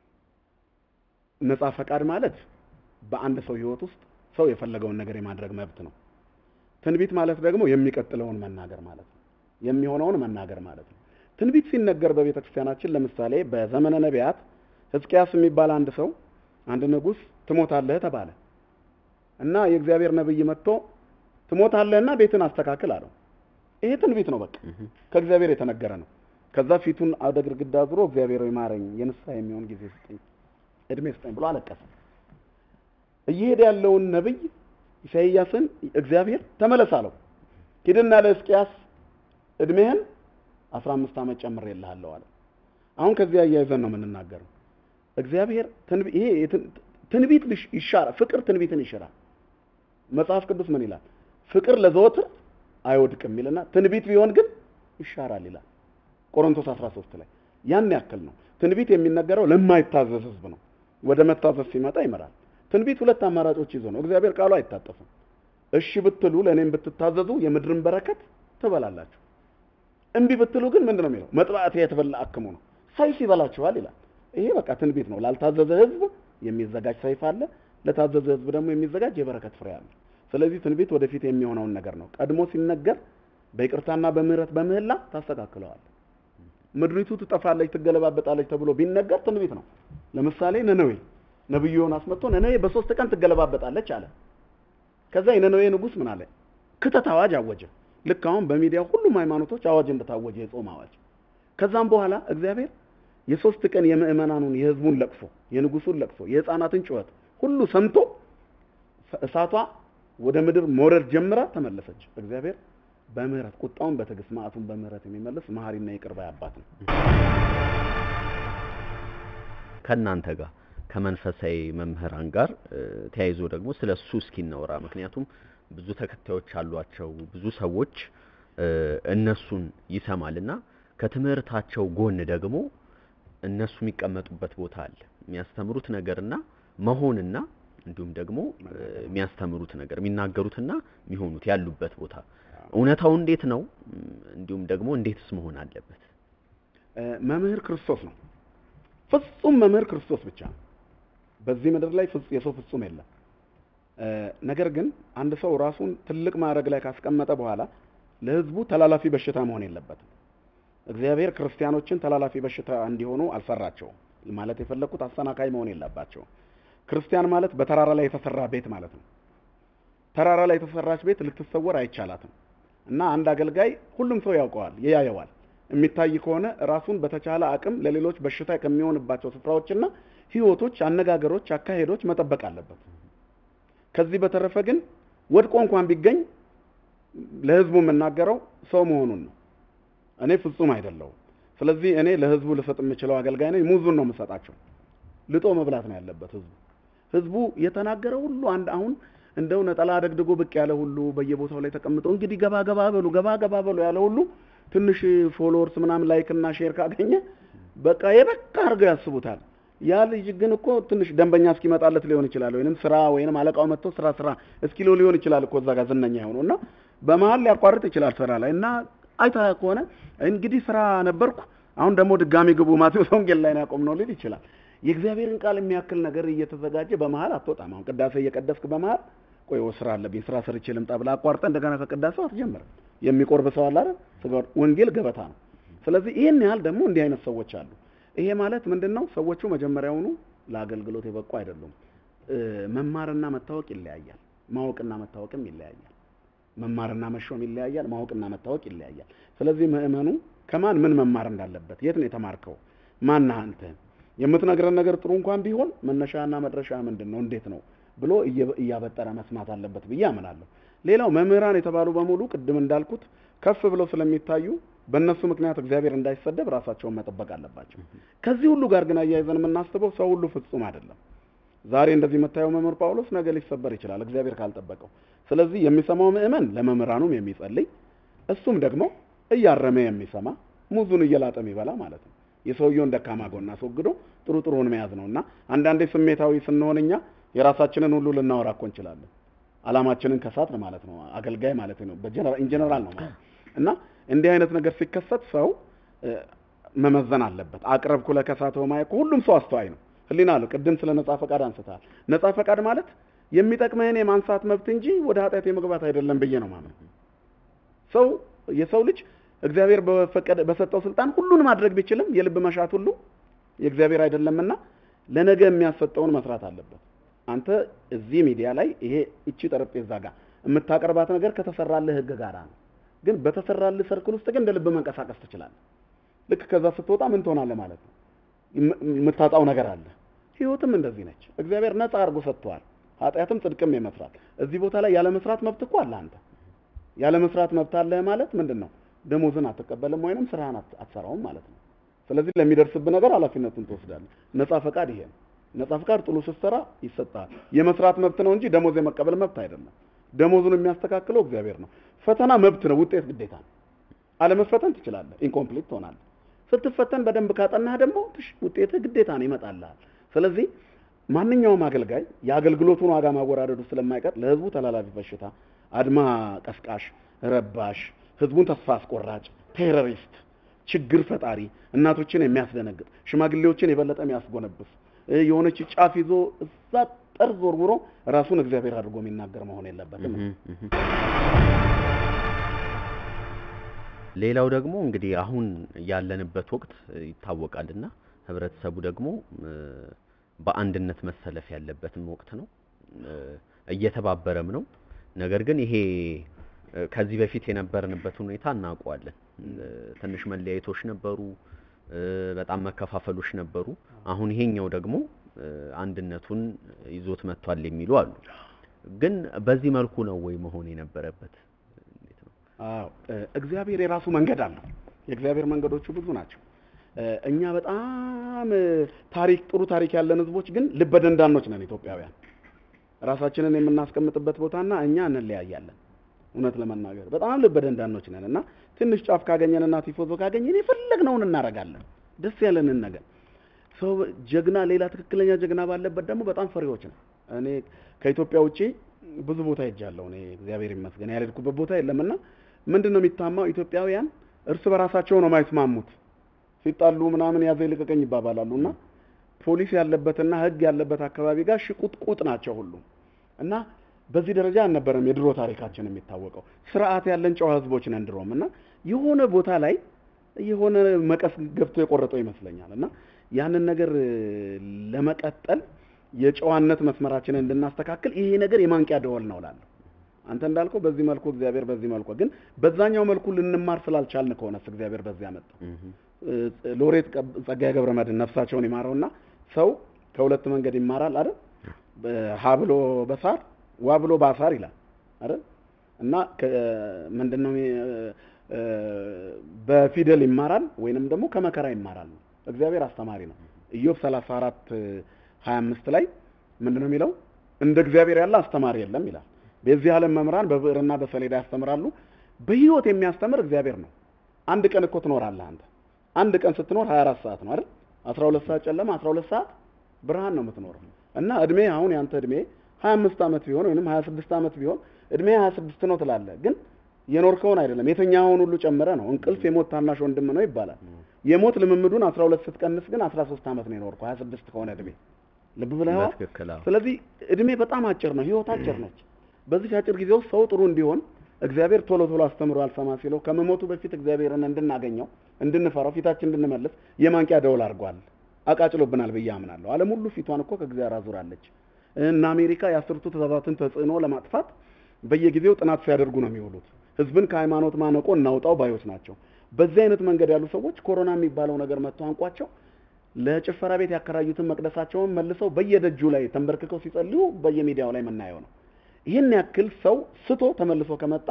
ነጻ ፈቃድ ማለት በአንድ ሰው ህይወት ውስጥ ሰው የፈለገውን ነገር የማድረግ መብት ነው። ትንቢት ማለት ደግሞ የሚቀጥለውን መናገር ማለት ነው። የሚሆነውን መናገር ማለት ነው። ትንቢት ሲነገር በቤተ ክርስቲያናችን ለምሳሌ በዘመነ ነቢያት ሕዝቅያስ የሚባል አንድ ሰው አንድ ንጉሥ ትሞታለህ ተባለ እና የእግዚአብሔር ነብይ መጥቶ ትሞታለህና ቤትን አስተካክል አለው። ይሄ ትንቢት ነው። በቃ ከእግዚአብሔር የተነገረ ነው። ከዛ ፊቱን ወደ ግድግዳ ዙሮ እግዚአብሔር ሆይ ማረኝ፣ የንስሐ የሚሆን ጊዜ ስጠኝ፣ እድሜ ስጠኝ ብሎ አለቀሰ። እየሄደ ያለውን ነብይ ኢሳይያስን እግዚአብሔር ተመለስ አለው። ሂድና ለሕዝቅያስ እድሜህን አስራ አምስት ዓመት ጨምሬልሃለሁ አለ። አሁን ከዚህ አያይዘን ነው የምንናገረው። እግዚአብሔር ትንቢ- ይሄ የትን- ትንቢት ልሽ- ይሻራል። ፍቅር ትንቢትን ይሽራል። መጽሐፍ ቅዱስ ምን ይላል? ፍቅር ለዘወትር አይወድቅም ይልና ትንቢት ቢሆን ግን ይሻራል ይላል ቆሮንቶስ 13 ላይ። ያን ያክል ነው። ትንቢት የሚነገረው ለማይታዘዝ ህዝብ ነው። ወደ መታዘዝ ሲመጣ ይመራል። ትንቢት ሁለት አማራጮች ይዞ ነው። እግዚአብሔር ቃሉ አይታጠፍም። እሺ ብትሉ ለእኔም ብትታዘዙ የምድርን በረከት ትበላላችሁ። እምቢ ብትሉ ግን ምንድን ነው የሚለው? መጥባዕት የተበላ አክሙ ነው፣ ሰይፍ ይበላችኋል ይላል። ይሄ በቃ ትንቢት ነው። ላልታዘዘ ህዝብ የሚዘጋጅ ሰይፍ አለ፣ ለታዘዘ ህዝብ ደግሞ የሚዘጋጅ የበረከት ፍሬ አለ። ስለዚህ ትንቢት ወደፊት የሚሆነውን ነገር ነው። ቀድሞ ሲነገር በይቅርታና በምህረት በምህላ ታስተካክለዋል። ምድሪቱ ትጠፋለች፣ ትገለባበጣለች ተብሎ ቢነገር ትንቢት ነው። ለምሳሌ ነነዌ ነብዩ ዮናስ መጥቶ ነነዌ በሶስት ቀን ትገለባበጣለች አለ። ከዛ የነነዌ ንጉሥ ምን አለ? ክተት አዋጅ አወጀ። ልክ አሁን በሚዲያ ሁሉም ሃይማኖቶች አዋጅ እንደታወጀ የጾም አዋጅ። ከዛም በኋላ እግዚአብሔር የሶስት ቀን የምዕመናኑን የህዝቡን ለቅሶ፣ የንጉሱን ለቅሶ፣ የህፃናትን ጩኸት ሁሉ ሰምቶ እሳቷ ወደ ምድር መውረድ ጀምራ ተመለሰች። እግዚአብሔር በምህረት ቁጣውን በትዕግስት መዓቱን በምህረት የሚመልስ መሐሪና ይቅር ባይ አባት ነው። ከእናንተ ጋር ከመንፈሳዊ መምህራን ጋር እ፣ ተያይዞ ደግሞ ስለ እሱ እስኪ እናውራ። ምክንያቱም ብዙ ተከታዮች አሏቸው፣ ብዙ ሰዎች እ፣ እነሱን ይሰማልና ከትምህርታቸው ጎን ደግሞ እነሱ የሚቀመጡበት ቦታ አለ። የሚያስተምሩት ነገርና መሆንና እንዲሁም ደግሞ እ፣ የሚያስተምሩት ነገር የሚናገሩትና የሚሆኑት ያሉበት ቦታ እውነታው እንዴት ነው? እም፣ እንዲሁም ደግሞ እንዴትስ መሆን አለበት? እ፣ መምህር ክርስቶስ ነው። ፍጹም መምህር ክርስቶስ ብቻ ነው። በዚህ ምድር ላይ ፍጹ- የሰው ፍጹም የለም። እ፣ ነገር ግን አንድ ሰው ራሱን ትልቅ ማዕረግ ላይ ካስቀመጠ በኋላ ለሕዝቡ ተላላፊ በሽታ መሆን የለበትም። እግዚአብሔር ክርስቲያኖችን ተላላፊ በሽታ እንዲሆኑ አልሰራቸውም። ማለት የፈለግኩት አሰናካይ መሆን የለባቸውም። ክርስቲያን ማለት በተራራ ላይ የተሰራ ቤት ማለት ነው። ተራራ ላይ የተሰራች ቤት ልትሰወር አይቻላትም። እና አንድ አገልጋይ ሁሉም ሰው ያውቀዋል፣ ያየዋል። የሚታይ ከሆነ ራሱን በተቻለ አቅም ለሌሎች በሽታ ከሚሆንባቸው ስፍራዎችና ህይወቶች፣ አነጋገሮች፣ አካሄዶች መጠበቅ አለበት። ከዚህ በተረፈ ግን ወድቆ እንኳን ቢገኝ ለህዝቡ የምናገረው ሰው መሆኑን ነው። እኔ ፍጹም አይደለሁም። ስለዚህ እኔ ለህዝቡ ልሰጥ የምችለው አገልጋይ ነኝ። ሙዙን ነው የምሰጣቸው። ልጦ መብላት ነው ያለበት ህዝቡ። ህዝቡ የተናገረ ሁሉ አንድ አሁን እንደው ነጠላ አደግድጎ ብቅ ያለ ሁሉ በየቦታው ላይ ተቀምጦ እንግዲህ ገባ ገባ በሉ ገባ ገባ በሉ ያለ ሁሉ ትንሽ ፎሎወርስ ምናምን ላይክ እና ሼር ካገኘ በቃ የበቃ አድርገው ያስቡታል። ያ ልጅ ግን እኮ ትንሽ ደንበኛ እስኪመጣለት ሊሆን ይችላል፣ ወይንም ስራ ወይንም አለቃው መጥቶ ስራ ስራ እስኪሎ ሊሆን ይችላል እኮ እዛ ጋር ዝነኛ የሆነው እና በመሀል ሊያቋርጥ ይችላል ስራ ላይ እና አይታ ከሆነ እንግዲህ ስራ ነበርኩ አሁን ደግሞ ድጋሚ ግቡ ማቴዎስ ወንጌል ላይ ነው ያቆምነው ሊል ይችላል። የእግዚአብሔርን ቃል የሚያክል ነገር እየተዘጋጀ በመሀል አትወጣም። አሁን ቅዳሴ እየቀደስክ በመሀል ቆይ ስራ አለብኝ ስራ ሰርቼ ልምጣ ብለህ አቋርጠህ እንደገና ከቅዳሴው አትጀምርም። የሚቆርብ ሰው አለ አይደል? ስጋው ወንጌል ገበታ ነው። ስለዚህ ይህን ያህል ደግሞ እንዲህ አይነት ሰዎች አሉ። ይሄ ማለት ምንድን ነው? ሰዎቹ መጀመሪያውኑ ለአገልግሎት የበቁ አይደሉም። እ፣ መማርና መታወቅ ይለያያል። ማወቅና መታወቅም ይለያያል። መማርና መሾም ይለያያል። ማወቅና መታወቅ ይለያያል። ስለዚህ ምእመኑ ከማን ምን መማር እንዳለበት፣ የት ነው የተማርከው፣ ማነህ አንተ፣ የምትነግረን ነገር ጥሩ እንኳን ቢሆን መነሻና መድረሻ ምንድን ነው፣ እንዴት ነው ብሎ እየ- እያበጠረ መስማት አለበት ብዬ አምናለሁ። ሌላው መምህራን የተባሉ በሙሉ ቅድም እንዳልኩት ከፍ ብለው ስለሚታዩ በእነሱ ምክንያት እግዚአብሔር እንዳይሰደብ ራሳቸውን መጠበቅ አለባቸው። ከዚህ ሁሉ ጋር ግን አያይዘን የምናስበው ሰው ሁሉ ፍጹም አይደለም። ዛሬ እንደዚህ የምታየው መምህር ጳውሎስ ነገ ሊሰበር ይችላል እግዚአብሔር ካልጠበቀው። ስለዚህ የሚሰማው ምእመን ለመምህራኑም የሚጸልይ እሱም ደግሞ እያረመ የሚሰማ ሙዙን እየላጠ የሚበላ ማለት ነው። የሰውየውን ደካማ ጎን አስወግዶ ጥሩ ጥሩውን መያዝ ነው እና አንዳንዴ ስሜታዊ ስንሆን እኛ የራሳችንን ሁሉ ልናወራ እኮ እንችላለን። አላማችንን ከሳት ማለት ነው አገልጋይ ማለት ነው ኢንጀነራል ነው ማለት እና እንዲህ አይነት ነገር ሲከሰት ሰው መመዘን አለበት። አቅረብኩ ለከሳተው ማየት ሁሉም ሰው አስተዋይ ነው። ህሊና አለው። ቅድም ስለ ነጻ ፈቃድ አንስተሃል። ነጻ ፈቃድ ማለት የሚጠቅምህን የማንሳት መብት እንጂ ወደ ኃጢአት የመግባት አይደለም ብዬ ነው ማለት ሰው የሰው ልጅ እግዚአብሔር በፈቀደ በሰጠው ስልጣን ሁሉን ማድረግ ቢችልም የልብ መሻት ሁሉ የእግዚአብሔር አይደለምና ለነገ የሚያሰጠውን መስራት አለበት። አንተ እዚህ ሚዲያ ላይ ይሄ እቺ ጠረጴዛ ጋር የምታቀርባት ነገር ከተሰራልህ ህግ ጋራ ነው። ግን በተሰራልህ ሰርክል ውስጥ ግን እንደ ልብ መንቀሳቀስ ትችላለህ። ልክ ከዛ ስትወጣ ምን ትሆናለህ ማለት ነው። የምታጣው ነገር አለ። ህይወትም እንደዚህ ነች። እግዚአብሔር ነፃ አድርጎ ሰጥቷል። ኃጢአትም ጽድቅም የመስራት እዚህ ቦታ ላይ ያለ መስራት መብት እኮ አለ። አንተ ያለ መስራት መብት አለህ ማለት ምንድን ነው? ደሞዝን አትቀበልም ወይንም ስራህን አትሰራውም ማለት ነው። ስለዚህ ለሚደርስብህ ነገር ኃላፊነቱን ትወስዳለህ። ነፃ ፈቃድ ይሄ ነው። ነፃ ፈቃድ ጥሉ ስትሰራ ይሰጣል። የመስራት መብት ነው እንጂ ደሞዝ የመቀበል መብት አይደለም። ደሞዙን የሚያስተካክለው እግዚአብሔር ነው። ፈተና መብት ነው፣ ውጤት ግዴታ ነው። አለመፈተን ትችላለህ፣ ኢንኮምፕሊት ትሆናለህ። ስትፈተን በደንብ ካጠናህ ደግሞ ውጤትህ ግዴታ ነው ይመጣልሃል። ስለዚህ ማንኛውም አገልጋይ የአገልግሎቱን ዋጋ ማወራረዱ ስለማይቀር ለህዝቡ ተላላፊ በሽታ፣ አድማ ቀስቃሽ፣ ረባሽ፣ ህዝቡን ተስፋ አስቆራጭ፣ ቴሮሪስት፣ ችግር ፈጣሪ፣ እናቶችን የሚያስደነግጥ፣ ሽማግሌዎችን የበለጠ የሚያስጎነብስ የሆነች ጫፍ ይዞ እዛ ጠርዝ ወርውሮ ራሱን እግዚአብሔር አድርጎ የሚናገር መሆን የለበትም። ሌላው ደግሞ እንግዲህ አሁን ያለንበት ወቅት ይታወቃልና ህብረተሰቡ ደግሞ በአንድነት መሰለፍ ያለበትም ወቅት ነው፣ እየተባበረም ነው። ነገር ግን ይሄ ከዚህ በፊት የነበርንበትን ሁኔታ እናውቀዋለን። ትንሽ መለያየቶች ነበሩ፣ በጣም መከፋፈሎች ነበሩ። አሁን ይሄኛው ደግሞ አንድነቱን ይዞት መጥቷል የሚሉ አሉ። ግን በዚህ መልኩ ነው ወይ መሆን የነበረበት? አዎ እግዚአብሔር የራሱ መንገድ አለው። የእግዚአብሔር መንገዶቹ ብዙ ናቸው። እኛ በጣም ታሪክ ጥሩ ታሪክ ያለን ህዝቦች ግን ልበ ደንዳኖች ነን ኢትዮጵያውያን። ራሳችንን የምናስቀምጥበት ቦታና እኛ እንለያያለን። እውነት ለመናገር በጣም ልበ ደንዳኖች ነን እና ትንሽ ጫፍ ካገኘንና ቲፎዞ ካገኘን የፈለግነውን እናደርጋለን፣ ደስ ያለንን ነገር። ሰው ጀግና፣ ሌላ ትክክለኛ ጀግና ባለበት ደግሞ በጣም ፈሪዎች ነው። እኔ ከኢትዮጵያ ውጪ ብዙ ቦታ ሄጃለሁ። እኔ እግዚአብሔር ይመስገን ያልሄድኩበት ቦታ የለምና ምንድን ነው የሚታማው? ኢትዮጵያውያን እርስ በራሳቸው ነው የማይስማሙት። ሲጣሉ ምናምን ያዘ ይልቀቀኝ ይባባላሉ እና ፖሊስ ያለበትና ህግ ያለበት አካባቢ ጋር ሽቁጥቁጥ ናቸው ሁሉም እና በዚህ ደረጃ አልነበረም የድሮ ታሪካችን የሚታወቀው። ስርዓት ያለን ጨዋ ህዝቦች ነን ድሮም እና የሆነ ቦታ ላይ የሆነ መቀስ ገብቶ የቆረጠው ይመስለኛል እና ያንን ነገር ለመቀጠል የጨዋነት መስመራችንን እንድናስተካክል ይሄ ነገር የማንቂያ ደወል ነው እላለሁ። አንተ እንዳልከው በዚህ መልኩ እግዚአብሔር በዚህ መልኩ ግን በዛኛው መልኩ ልንማር ስላልቻልን ከሆነስ እግዚአብሔር በዚህ ያመጣ ሎሬት ጸጋዬ ገብረ መድኅን ነፍሳቸውን ይማረውና ሰው ከሁለት መንገድ ይማራል አይደል? ሀ ብሎ በሳር ዋ ብሎ ባሳር ይላል አይደል? እና ምንድነው በፊደል ይማራል ወይንም ደግሞ ከመከራ ይማራል። እግዚአብሔር አስተማሪ ነው። ኢዮብ 34 25 ላይ ምንድነው የሚለው? እንደ እግዚአብሔር ያለ አስተማሪ የለም ይላል። በዚህ ዓለም መምህራን በብዕርና በሰሌዳ ያስተምራሉ። በህይወት የሚያስተምር እግዚአብሔር ነው። አንድ ቀን እኮ ትኖራለህ አንተ። አንድ ቀን ስትኖር 24 ሰዓት ነው አይደል? 12 ሰዓት ጨለማ፣ 12 ሰዓት ብርሃን ነው የምትኖረው። እና እድሜ አሁን ያንተ እድሜ 25 ዓመት ቢሆን ወይንም 26 ዓመት ቢሆን እድሜ 26 ነው ትላለህ። ግን የኖርከውን አይደለም የተኛኸውን ሁሉ ጨምረ ነው። እንቅልፍ የሞት ታናሽ ወንድም ነው ይባላል። የሞት ልምምዱን 12 ስትቀንስ ግን 13 ዓመት ነው የኖርከው 26 ከሆነ እድሜ ልብ ብለኸዋል። ስለዚህ እድሜ በጣም አጭር ነው፣ ህይወት አጭር ነች። በዚህ አጭር ጊዜ ውስጥ ሰው ጥሩ እንዲሆን እግዚአብሔር ቶሎ ቶሎ አስተምሮ አልሰማ ሲለው ከመሞቱ በፊት እግዚአብሔርን እንድናገኘው እንድንፈራው ፊታችን እንድንመልስ የማንቂያ ደወል አድርጓል። አቃጭሎብናል ብዬ አምናለሁ። ዓለም ሁሉ ፊቷን እኮ ከእግዚአብሔር አዙራለች። እና አሜሪካ የአስርቱ ትእዛዛትን ተጽዕኖ ለማጥፋት በየጊዜው ጥናት ሲያደርጉ ነው የሚውሉት። ህዝብን ከሃይማኖት ማነቆ እናውጣው ባዮች ናቸው። በዚህ አይነት መንገድ ያሉ ሰዎች ኮሮና የሚባለው ነገር መጥቶ አንቋቸው ለጭፈራ ቤት ያከራዩትን መቅደሳቸውን መልሰው በየደጁ ላይ ተንበርክከው ሲጸልዩ በየሚዲያው ላይ የምናየው ነው። ይህን ያክል ሰው ስቶ ተመልሶ ከመጣ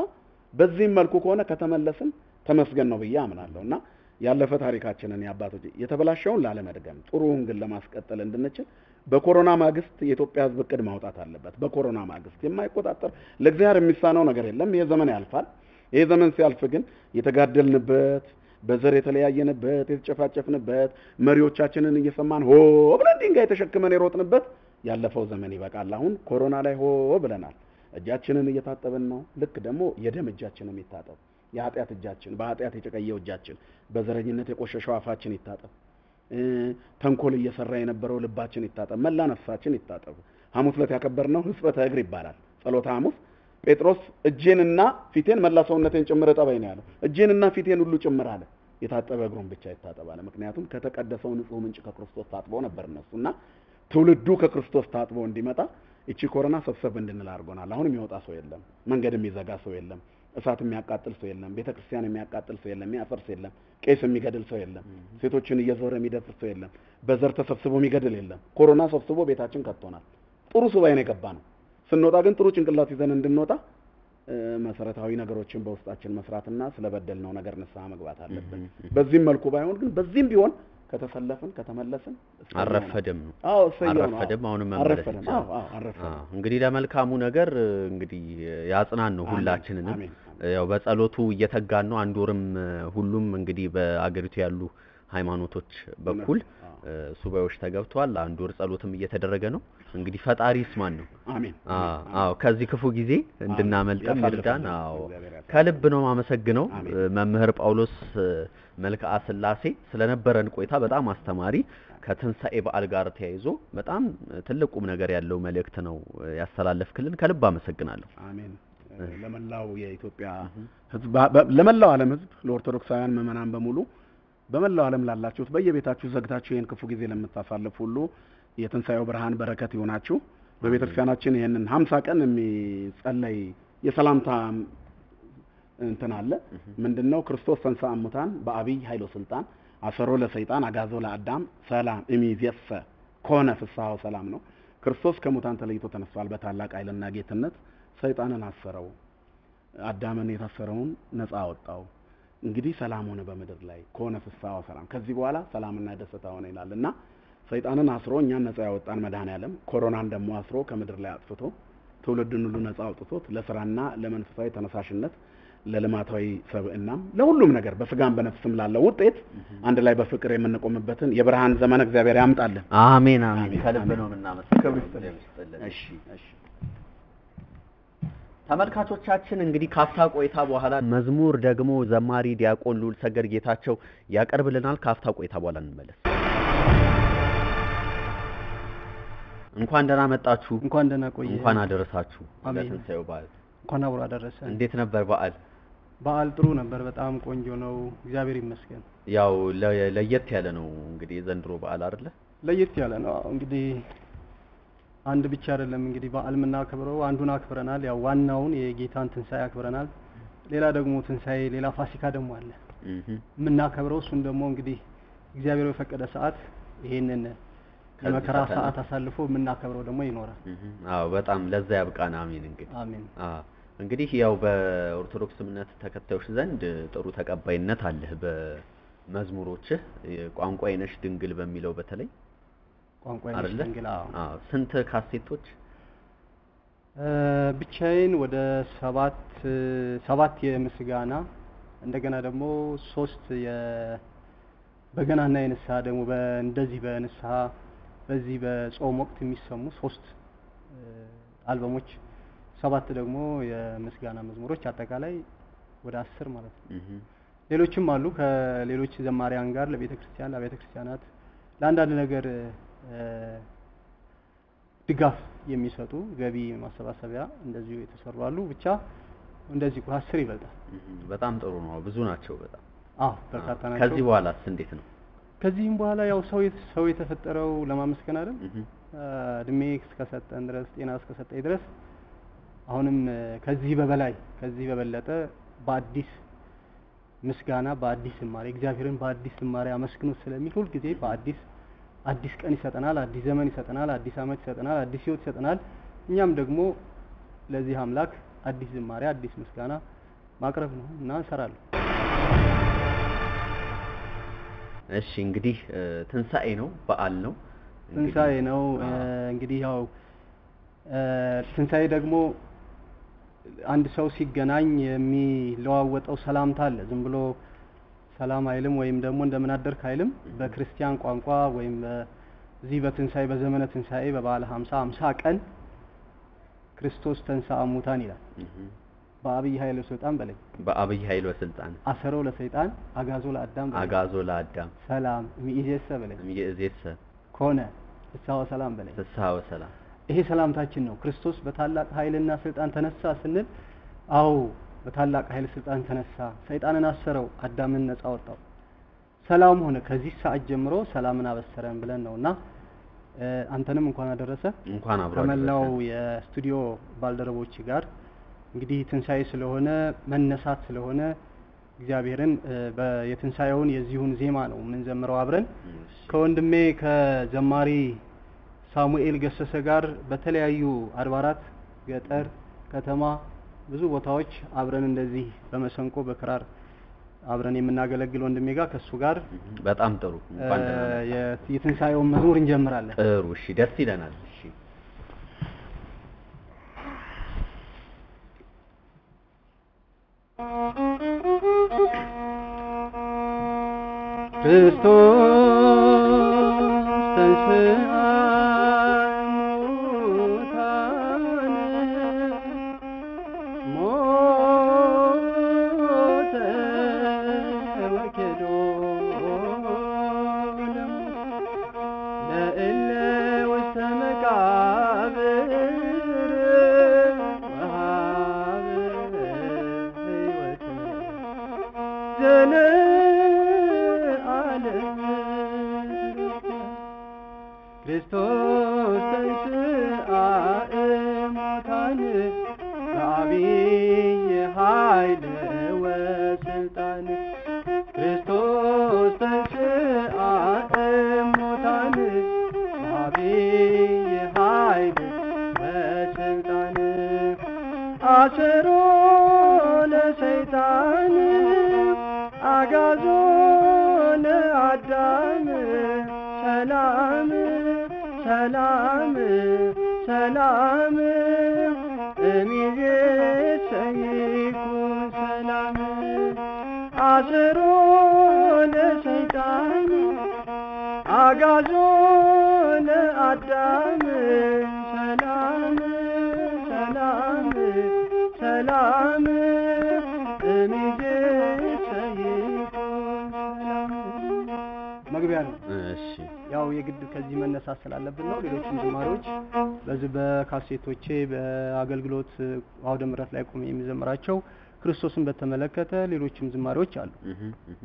በዚህም መልኩ ከሆነ ከተመለስን ተመስገን ነው ብዬ አምናለሁ እና ያለፈ ታሪካችንን የአባቶች የተበላሸውን ላለመድገም ጥሩውን ግን ለማስቀጠል እንድንችል በኮሮና ማግስት የኢትዮጵያ ሕዝብ እቅድ ማውጣት አለበት። በኮሮና ማግስት የማይቆጣጠር ለእግዚአብሔር የሚሳነው ነገር የለም። ይሄ ዘመን ያልፋል። ይሄ ዘመን ሲያልፍ ግን የተጋደልንበት በዘር የተለያየንበት የተጨፋጨፍንበት መሪዎቻችንን እየሰማን ሆ ብለን ድንጋይ ተሸክመን የሮጥንበት ያለፈው ዘመን ይበቃል። አሁን ኮሮና ላይ ሆ ብለናል። እጃችንን እየታጠብን ነው። ልክ ደግሞ የደም እጃችንም ይታጠብ። የኃጢአት እጃችን በኃጢአት የጨቀየው እጃችን በዘረኝነት የቆሸሸው አፋችን ይታጠብ። እ ተንኮል እየሰራ የነበረው ልባችን ይታጠብ። መላ ነፍሳችን ይታጠብ። ሐሙስ ዕለት ያከበርነው ሕጽበተ እግር ይባላል። ጸሎተ ሐሙስ ጴጥሮስ እጄንና ፊቴን መላ ሰውነቴን ጭምር እጠበኝ ነው ያለው። እጄንና ፊቴን ሁሉ ጭምር አለ። የታጠበ እግሩን ብቻ ይታጠባል። ምክንያቱም ከተቀደሰው ንጹሕ ምንጭ ከክርስቶስ ታጥበው ነበር እነሱ እና ትውልዱ ከክርስቶስ ታጥቦ እንዲመጣ እቺ ኮሮና ሰብሰብ እንድንል አድርጎናል። አሁን የሚወጣ ሰው የለም። መንገድ የሚዘጋ ሰው የለም። እሳት የሚያቃጥል ሰው የለም። ቤተ ክርስቲያን የሚያቃጥል ሰው የለም። የሚያፈርስ የለም። ቄስ የሚገድል ሰው የለም። ሴቶችን እየዞረ የሚደፍር ሰው የለም። በዘር ተሰብስቦ የሚገድል የለም። ኮሮና ሰብስቦ ቤታችን ከቶናል። ጥሩ ሱባኤ ነው የገባ ነው። ስንወጣ ግን ጥሩ ጭንቅላት ይዘን እንድንወጣ እ፣ መሰረታዊ ነገሮችን በውስጣችን መስራትና ስለበደልነው ነገር ንስሐ መግባት አለብን። በዚህም መልኩ ባይሆን ግን በዚህም ቢሆን ከተሰለፍን ከተመለስን እሰየው ነው። አረፈደም ነው አዎ እሰየው ነው። አረፈደም አዎ። አሁንም መመለስ አረፈደም። ይቻላል። አዎ አዎ አረፈደም። አዎ፣ እንግዲህ ለመልካሙ ነገር እ፣ እንግዲህ ያጽናን ነው አሜን፣ ሁላችንንም። አሜን፣ ያው በጸሎቱ እየተጋን ነው። አንድ ወርም እ፣ ሁሉም እንግዲህ በአገሪቱ ያሉ ሃይማኖቶች በኩል አዎ። እ፣ ሱባኤዎች ተገብተዋል። አንድ ወር ጸሎትም እየተደረገ ነው። እንግዲህ ፈጣሪ ይስማን ነው። አሜን። አዎ አዎ፣ ከዚህ ክፉ ጊዜ እንድናመልጥም ያሳልፈን። ይርዳን። አዎ እግዚአብሔር ያሳልፈን። ከልብ ነው ማመሰግነው አሜን። እ፣ መምህር ጳውሎስ እ፣ መልክዓ ስላሴ ስለነበረን ቆይታ በጣም አስተማሪ ከትንሣኤ በዓል ጋር ተያይዞ በጣም እ፣ ትልቅ ቁም ነገር ያለው መልእክት ነው እ፣ ያስተላለፍክልን። ከልብ አመሰግናለሁ። አሜን። ለመላው የኢትዮጵያ ሕዝብ በ- ለመላው ዓለም ሕዝብ ለኦርቶዶክሳውያን ምዕመናን በሙሉ በመላው ዓለም ላላችሁት በየቤታችሁ ዘግታችሁ ይህን ክፉ ጊዜ ለምታሳልፉ ሁሉ የትንሣኤው ብርሃን በረከት ይሆናችሁ። በቤተ ክርስቲያናችን ይህንን ሀምሳ ቀን የሚጸለይ የሰላምታ እንትን አለ። ምንድነው? ክርስቶስ ተንሥአ እሙታን በአቢይ ኃይሎ ስልጣን አሰሮ ለሰይጣን አጋዞ ለአዳም ሰላም እሚዜሰ ኮነ ፍስሐው ሰላም ነው። ክርስቶስ ከሙታን ተለይቶ ተነስቷል በታላቅ ኃይልና ጌትነት። ሰይጣንን አሰረው፣ አዳምን የታሰረውን ነፃ አወጣው። እንግዲህ ሰላም ሆነ በምድር ላይ ከሆነ ፍስሐው ሰላም፣ ከዚህ በኋላ ሰላምና ደስታ ሆነ ይላል እና ሰይጣንን አስሮ እኛን ነፃ ያወጣን መድኃኔዓለም ኮሮናን ደግሞ አስሮ ከምድር ላይ አጥፍቶ ትውልድን ሁሉ ነፃ አውጥቶት ለስራና ለመንፈሳዊ ተነሳሽነት ለልማታዊ ሰብዕናም ለሁሉም ነገር በስጋም በነፍስም ላለው ውጤት አንድ ላይ በፍቅር የምንቆምበትን የብርሃን ዘመን እግዚአብሔር ያምጣልን። አሜን አሜን። አሜን፣ ከልብ አሜን። ነው የምናመሰግነው። ክብር ይስጥልን። እግዚአብሔር ይስጥልን። እሺ እሺ ተመልካቾቻችን እንግዲህ ካፍታ ቆይታ በኋላ መዝሙር ደግሞ ዘማሪ ዲያቆን ልዑል ሰገድ ጌታቸው ያቀርብልናል። ካፍታ ቆይታ በኋላ እንመለስ። እንኳን ደህና መጣችሁ፣ እንኳን ደህና ቆየ። እንኳን አደረሳችሁ አሜን። ለትንሣኤው በዓል። እንኳን አብሮ አደረሰ። እንዴት ነበር በዓል? በዓል ጥሩ ነበር። በጣም ቆንጆ ነው። እግዚአብሔር ይመስገን። ያው ለ- ለየት ያለ ነው እንግዲህ የዘንድሮ በዓል አይደለ? ለየት ያለ ነው። አዎ፣ እንግዲህ አንድ ብቻ አይደለም እንግዲህ በዓል የምናከብረው አንዱን አክብረናል። ያው ዋናውን የጌታን ትንሣኤ አክብረናል። ሌላ ደግሞ ትንሣኤ፣ ሌላ ፋሲካ ደግሞ አለ እህ የምናከብረው። እሱን ደግሞ እንግዲህ እግዚአብሔር በፈቀደ ሰዓት ይሄንን ከዚህ የመከራ ፈተና ሰዓት አሳልፎ የምናከብረው ደግሞ ይኖራል። እህ አዎ፣ በጣም ለዛ ያብቃን። አሜን። እንግዲህ አሜን። አዎ እንግዲህ ያው በኦርቶዶክስ እምነት ተከታዮች ዘንድ ጥሩ ተቀባይነት አለህ በመዝሙሮችህ ቋንቋዬ ነሽ ድንግል በሚለው በተለይ ቋንቋ አይደለ? ድንግል አዎ። አዎ ስንት ካሴቶች? እ፣ ብቻዬን ወደ ሰባት ሰባት የምስጋና እንደገና ደግሞ ሶስት የ በገናና የንስሐ ደግሞ በ- እንደዚህ በንስሐ በዚህ በጾም ወቅት የሚሰሙ ሶስት እ፣ አልበሞች ሰባት ደግሞ የምስጋና መዝሙሮች አጠቃላይ ወደ አስር ማለት ነው። እህ ሌሎችም አሉ ከሌሎች ዘማሪያን ጋር ለቤተ ክርስቲያን ለቤተ ክርስቲያናት ለአንዳንድ ነገር እ፣ ድጋፍ የሚሰጡ ገቢ ማሰባሰቢያ እንደዚሁ የተሰሩ አሉ። ብቻ እንደዚህ አስር ይበልጣል። እህ በጣም ጥሩ ነው። ብዙ ናቸው በጣም አዎ በርካታ ናቸው። ከዚህ በኋላስ እንዴት ነው? ከዚህም በኋላ ያው ሰው የት- ሰው የተፈጠረው ለማመስገን አይደል? እህ እ፣ እድሜ እስከሰጠን ድረስ ጤና እስከሰጠኝ ድረስ አሁንም እ፣ ከዚህ በበላይ ከዚህ በበለጠ በአዲስ ምስጋና በአዲስ ዝማሬ እግዚአብሔርን በአዲስ ዝማሬ አመስግኑት ስለሚል ሁልጊዜ በአዲስ አዲስ ቀን ይሰጠናል፣ አዲስ ዘመን ይሰጠናል፣ አዲስ ዓመት ይሰጠናል፣ አዲስ ሕይወት ይሰጠናል። እኛም ደግሞ ለዚህ አምላክ አዲስ ዝማሬ አዲስ ምስጋና ማቅረብ ነው እና እሰራለሁ። እሺ እንግዲህ እ፣ ትንሣኤ ነው፣ በዓል ነው። እንግዲህ- ትንሣኤ ነው እ፣ አዎ። እንግዲህ ያው እ፣ ትንሣኤ ደግሞ አንድ ሰው ሲገናኝ የሚለዋወጠው ሰላምታ አለ። ዝም ብሎ ሰላም አይልም ወይም ደግሞ እንደምን አደርክ አይልም። በክርስቲያን ቋንቋ ወይም በዚህ በትንሣኤ በዘመነ ትንሣኤ በበዓለ ሀምሳ ሀምሳ ቀን ክርስቶስ ተንሥአ እሙታን ይላል። እህ፣ በአብይ ኃይለ ስልጣን በላይ በአብይ ኃይል ወስልጣን አሰሮ ለሰይጣን አጋዞ ለአዳም በላይ አጋዞ ለአዳም ሰላም ሚእዜሰ በላይ ይእዜሰ ኮነ ፍስሐ ወሰላም በላይ ፍስሐ ወሰላም ይሄ ሰላምታችን ነው። ክርስቶስ በታላቅ ኃይልና ስልጣን ተነሳ ስንል አዎ በታላቅ ኃይል ስልጣን ተነሳ፣ ሰይጣንን አሰረው፣ አዳምን ነጻ ወጣው፣ ሰላም ሆነ። ከዚህ ሰዓት ጀምሮ ሰላምን አበሰረን ብለን ነው እና እ፣ አንተንም እንኳን አደረሰ እንኳን አብሮ ከመላው አደረሰን። የስቱዲዮ ባልደረቦች ጋር እንግዲህ ትንሣኤ ስለሆነ መነሳት ስለሆነ እግዚአብሔርን እ፣ በ- የትንሣኤውን የዚሁን ዜማ ነው የምንዘምረው አብረን እሺ። ከወንድሜ ከዘማሪ ሳሙኤል ገሰሰ ጋር በተለያዩ አድባራት፣ ገጠር፣ ከተማ ብዙ ቦታዎች አብረን እንደዚህ በመሰንቆ በክራር አብረን የምናገለግል ወንድሜ ጋር ከሱ ጋር እህ፣ በጣም ጥሩ እንኳን ደህና እ፣ መጣህ። የ- የትንሣኤውን መዝሙር እንጀምራለን። ጥሩ እሺ፣ ደስ ይለናል። እሺ ክርስቶስ ተንሥአ እሙታን ሞተ ወኬዶ ለእለ ውስተ መቃብር ወሀበ ሕይወተ ዘለዓለም ክርስቶስ ተንሥአ እሙታን በዐቢይ ኃይል ወስልጣን ክርስቶስ ተንሥአ እሙታን በዐቢይ ኃይል ወስልጣን አሰሮ ለሰይጣን አጋዞ ለአዳም ሰላም ሰላም ሰላም እምይእዜሰ ይኩን ሰላም አስሮ ለሰይጣን አጋዞ ለአዳም ሰላም ሰላም ሰላም እምይእዜሰ ይኩን ሰላም መግቢያ ነው። እሺ ያው የግድ ከዚህ መነሳት ስላለብን ነው። ሌሎችም ዝማሬዎች በዚህ በካሴቶቼ በአገልግሎት አውደ ምሕረት ላይ ቆሜ የሚዘምራቸው ክርስቶስን በተመለከተ ሌሎችም ዝማሬዎች አሉ። እህ፣ እህ።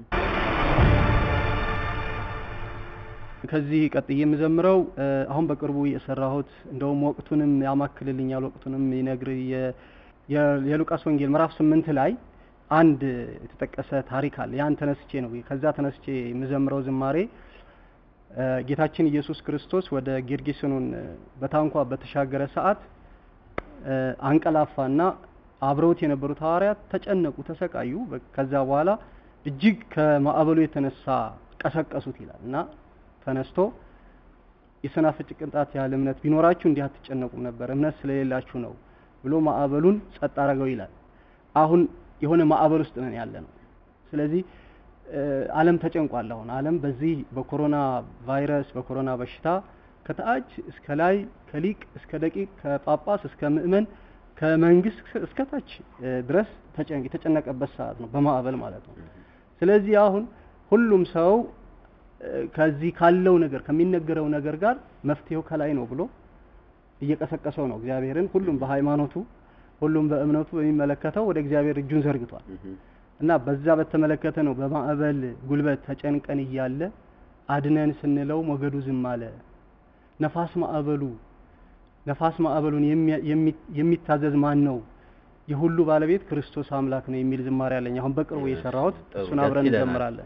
ከዚህ ቀጥዬ የምዘምረው እ፣ አሁን በቅርቡ የሰራሁት እንደውም ወቅቱንም ያማክልልኛል ወቅቱንም ይነግር የ- የ- የሉቃስ ወንጌል ምዕራፍ ስምንት ላይ አንድ የተጠቀሰ ታሪክ አለ። ያን ተነስቼ ነው ከዛ ተነስቼ የምዘምረው ዝማሬ እ፣ ጌታችን ኢየሱስ ክርስቶስ ወደ ጌርጌሴኖን እ፣ በታንኳ በተሻገረ ሰዓት እ፣ አንቀላፋና አብረውት የነበሩት ሐዋርያት ተጨነቁ፣ ተሰቃዩ። በ- ከዛ በኋላ እጅግ ከማዕበሉ የተነሳ ቀሰቀሱት ይላል እና ተነስቶ የሰናፍጭ ቅንጣት ያህል እምነት ቢኖራችሁ እንዲህ አትጨነቁም ነበር፣ እምነት ስለሌላችሁ ነው ብሎ ማዕበሉን ጸጥ አረገው ይላል። አሁን የሆነ ማዕበል ውስጥ ነን ያለ ነው። ስለዚህ እ፣ ዓለም ተጨንቋል። አሁን ዓለም በዚህ በኮሮና ቫይረስ በኮሮና በሽታ ከታች እስከ ላይ ከሊቅ እስከ ደቂቅ ከጳጳስ እስከ ምእመን ከመንግስት እስከ ታች እ፣ ድረስ ተጨን- የተጨነቀበት ሰዓት ነው፣ በማዕበል ማለት ነው። ስለዚህ አሁን ሁሉም ሰው እ፣ ከዚህ ካለው ነገር ከሚነገረው ነገር ጋር መፍትሄው ከላይ ነው ብሎ እየቀሰቀሰው ነው እግዚአብሔርን። ሁሉም በሃይማኖቱ ሁሉም በእምነቱ በሚመለከተው ወደ እግዚአብሔር እጁን ዘርግቷል እህ፣ እና በዛ በተመለከተ ነው በማዕበል ጉልበት ተጨንቀን እያለ አድነን ስንለው ሞገዱ ዝም አለ። ነፋስ ማዕበሉ ነፋስ ማዕበሉን የሚያ- የሚ- የሚታዘዝ ማን ነው? የሁሉ ባለቤት ክርስቶስ አምላክ ነው የሚል ዝማሬ አለኝ። አሁን በቅርቡ የሰራሁት ጥሩ፣ እሱን ደስ አብረን ይለናል። እንዘምራለን።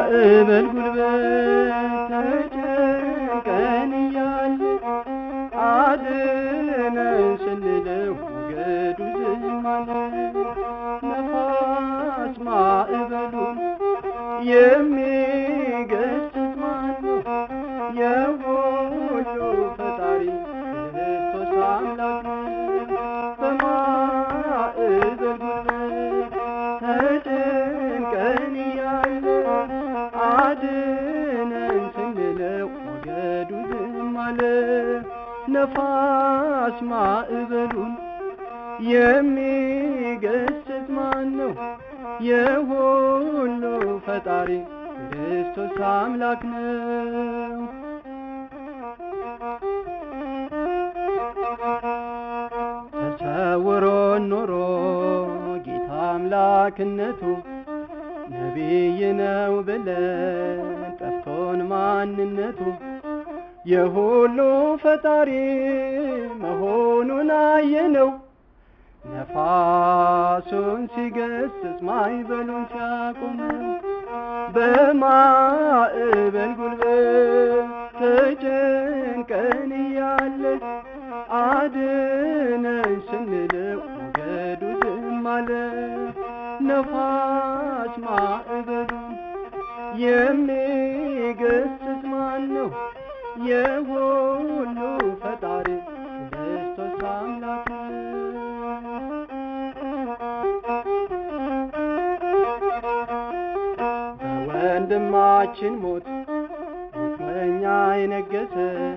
በማዕበል ጉልበት ተጨንቀን እያለ አድነን ስንለው ሞገዱ ዝም አለ። ነፋስ ማዕበሉን የሚገስጽ ማን ነው? የሁሉ ፈጣሪ ክርስቶስ አምላክ ነው። በማዕበል ጉልበት ተጨንቀን እያለ አድነን ስንለው ሞገዱ ዝም አለ። ነፋስ ማዕበሉን የሚገስጽ ማን ነው? የሁሉ ፈጣሪ ክርስቶስ አምላክ ነው። ተሰውሮን ኖሮ ጌታ አምላክነቱ ነቢይ ነው ብለን ጠፍቶን ማንነቱ የሁሉ ፈጣሪ መሆኑን አየነው። ነፋሱን ሲገስጽ ማዕበሉን ሲያቆመው በማዕበል ጉልበት ተጨንቀን እያለ አድነን ስንለው ሞገዱ ዝም አለ። ነፋስ ማዕበሉን የሚገስጽ ማን ነው? የሁሉ ፈጣሪ ክርስቶስ አምላክ በወንድማችን ሞት ሞት የነገሰ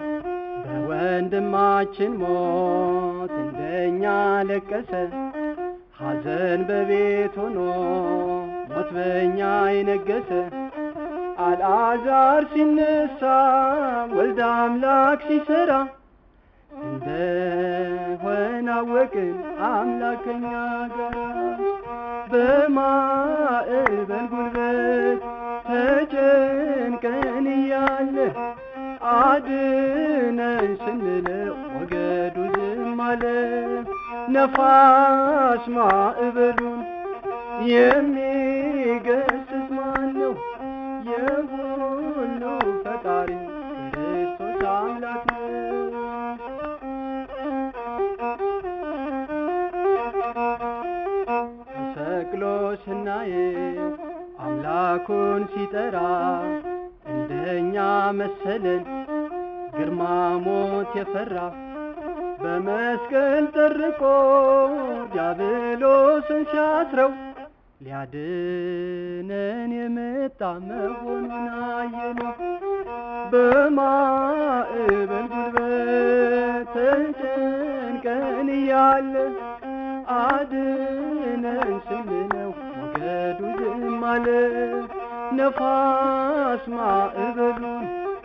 በወንድማችን ሞት እንደኛ ለቀሰ። ሐዘን በቤት ሆኖ ሞት በእኛ የነገሰ አልዓዛር ሲነሳ ወልደ አምላክ ሲሰራ እንደሆነ አወቅን አምላክ ከኛ ጋር በማዕበል ጉልበት ተጨንቀን እያለ አድነን ስንለው ሞገዱ ዝም አለ። ነፋስ ማዕበሉን የሚገስጽ ማን ነው? የሁሉ ፈጣሪ ክርስቶስ አምላክ ነው። ተሰቅሎ ስናየው አምላኩን ሲጠራ እንደኛ መሰለን ግርማ ሞት የፈራ በመስቀል ጠርቆ ዲያብሎስን ሲያስረው ሊያድነን የመጣ መሆኑን አየነው። በማዕበል ጉልበት ተጨንቀን እያለ አድነን ስንለው ሞገዱ ዝም አለ። ነፋስ ማዕበሉን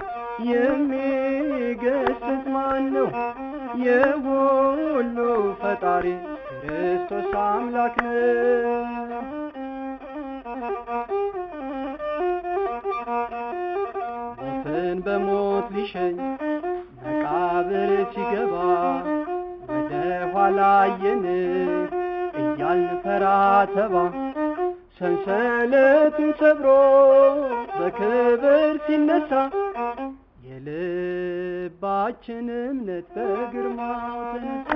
የሚገስጽ ማን ነው? የሁሉ ፈጣሪ ክርስቶስ አምላክ ነው። ሞትን በሞት ሊሸኝ መቃብር ሲገባ ወደ ኋላ አየን እያልን ፈራ ተባ ሰንሰለቱን ሰብሮ በክብር ሲነሳ የልባችን እምነት በግርማው ተነሳ።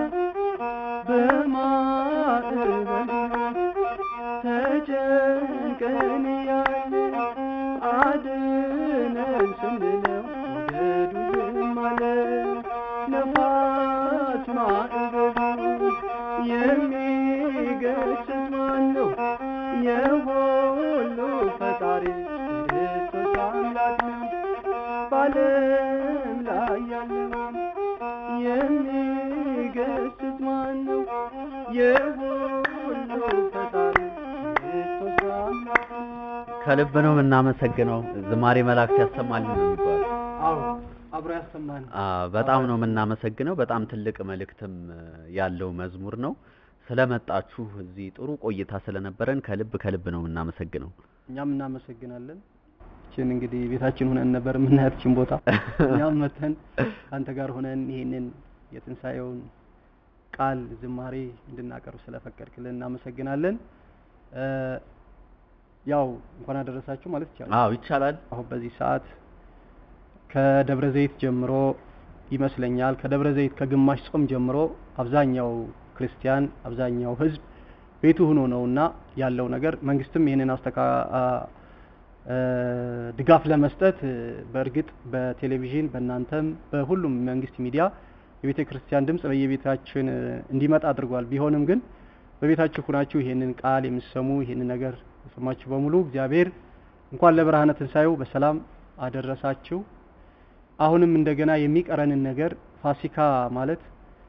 በማዕበል ተጨንቀን እያለ አድነን ስንለው ሞገዱ ዝም አለ። ነፋስ ማዕበሉን የሚገስጽ ማን ነው? የሁሉ ፈጣሪ ክርስቶስ አምላክ ነው። በዓለም ላይ ያለውን የሚገስጽ ማን ነው? የሁሉ ፈጣሪ ክርስቶስ አምላክ ነው። ከልብ ነው የምናመሰግነው። ዝማሬ መላእክት ያሰማልን ነው የሚባለው። አዎ አብሮ ያሰማን። አ በጣም ነው የምናመሰግነው። በጣም ትልቅ መልእክትም ያለው መዝሙር ነው። ስለመጣችሁ እዚህ ጥሩ ቆይታ ስለነበረን ከልብ ከልብ ነው የምናመሰግነው። እኛም እናመሰግናለን። ይችን እንግዲህ ቤታችን ሆነን ነበር የምናያት ይችን ቦታ እኛም መተን ከአንተ ጋር ሆነን ይሄንን የትንሣኤውን ቃል ዝማሬ እንድናቀርብ ስለፈቀድክልን እናመሰግናለን። እ ያው እንኳን አደረሳችሁ ማለት ይቻላል። አዎ ይቻላል። አሁን በዚህ ሰዓት ከደብረ ዘይት ጀምሮ ይመስለኛል ከደብረ ዘይት ከግማሽ ጾም ጀምሮ አብዛኛው ክርስቲያን አብዛኛው ሕዝብ ቤቱ ሆኖ ነውና ያለው ነገር መንግስትም ይህንን አስተካ አ- እ- ድጋፍ ለመስጠት እ፣ በእርግጥ በቴሌቪዥን በእናንተም በሁሉም መንግስት ሚዲያ የቤተ ክርስቲያን ድምጽ በየቤታችን እ፣ እንዲመጣ አድርጓል። ቢሆንም ግን በቤታችሁ ሁናችሁ ይሄንን ቃል የምትሰሙ ይሄንን ነገር የሰማችሁ በሙሉ እግዚአብሔር እንኳን ለብርሃነ ትንሣኤው በሰላም አደረሳችሁ። አሁንም እንደገና የሚቀረንን ነገር ፋሲካ ማለት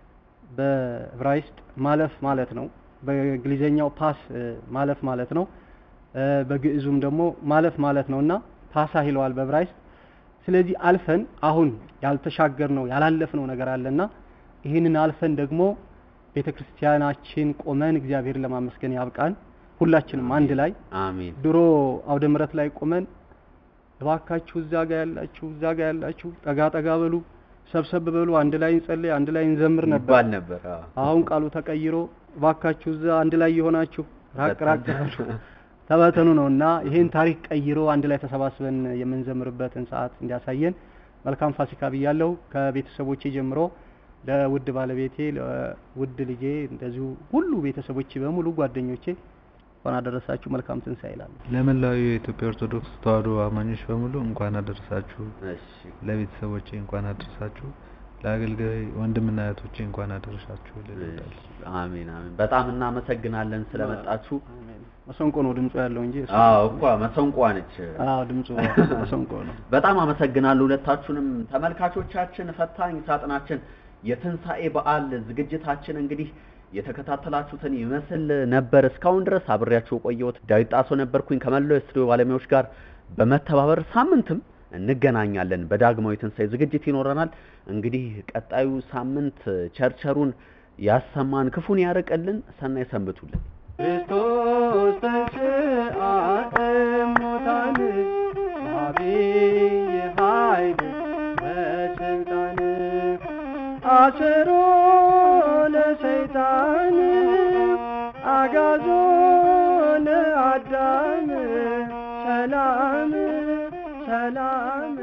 በዕብራይስጥ ማለፍ ማለት ነው። በእንግሊዘኛው ፓስ እ፣ ማለፍ ማለት ነው። እ፣ በግዕዙም ደግሞ ማለፍ ማለት ነው እና ፓሳ ይለዋል በዕብራይስጥ። ስለዚህ አልፈን አሁን ያልተሻገርነው ያላለፍነው ነገር አለና ይህንን አልፈን ደግሞ ቤተ ክርስቲያናችን ቆመን እግዚአብሔርን ለማመስገን ያብቃን። ሁላችንም አንድ ላይ አሜን። ድሮ አውደ ምሕረት ላይ ቆመን እባካችሁ እዛ ጋ ያላችሁ እዛ ጋ ያላችሁ ጠጋ ጠጋ በሉ፣ ሰብሰብ በሉ፣ አንድ ላይ እንጸልይ፣ አንድ ላይ እንዘምር ነበር። ይባል ነበር። አዎ። አሁን ቃሉ ተቀይሮ እባካችሁ እዛ አንድ ላይ የሆናችሁ ራቅ ራቅ በጣም በሉ ተበተኑ ነው እና ይሄን ታሪክ ቀይሮ አንድ ላይ ተሰባስበን የምንዘምርበትን ሰዓት እንዲያሳየን መልካም ፋሲካ ብያለሁ። ከቤተሰቦቼ ጀምሮ ለውድ ባለቤቴ፣ ለውድ ልጄ እንደዚሁ ሁሉ ቤተሰቦቼ በሙሉ ጓደኞቼ እንኳን አደረሳችሁ መልካም ትንሣኤ ይላሉ። ለመላው የኢትዮጵያ ኦርቶዶክስ ተዋሕዶ አማኞች በሙሉ እንኳን አደረሳችሁ። እሺ ለቤተሰቦቼ እንኳን አደረሳችሁ። ለአገልጋይ ወንድምና እህቶቼ እንኳን አደረሳችሁ ልል እወዳለሁ። አሜን አሜን። በጣም እናመሰግናለን ስለመጣችሁ። አሜን። መሰንቆ ነው ድምፁ ያለው እንጂ እሱ- አዎ እኮ መሰንቋ ነች። አዎ ድምፁ መሰንቆ ነው። በጣም አመሰግናለሁ ሁለታችሁንም። ተመልካቾቻችን ፈታኝ ሳጥናችን የትንሣኤ በዓል ዝግጅታችን እንግዲህ የተከታተላችሁትን ይመስል ነበር። እስካሁን ድረስ አብሬያችሁ የቆየሁት ዳዊት ጣሶ ነበርኩኝ ከመላው የስቱዲዮ ባለሙያዎች ጋር በመተባበር ሳምንትም እንገናኛለን። በዳግማዊ ትንሣኤ ዝግጅት ይኖረናል። እንግዲህ ቀጣዩ ሳምንት ቸርቸሩን ያሰማን፣ ክፉን ያርቅልን። ሰናይ ሰንብቱልን። ክርስቶስ ተንሥአ እሙታን በዐቢይ ኃይል ወሥልጣን አሰሮ ለሰይጣን አግዓዞ ለአዳም ሰላም ሰላም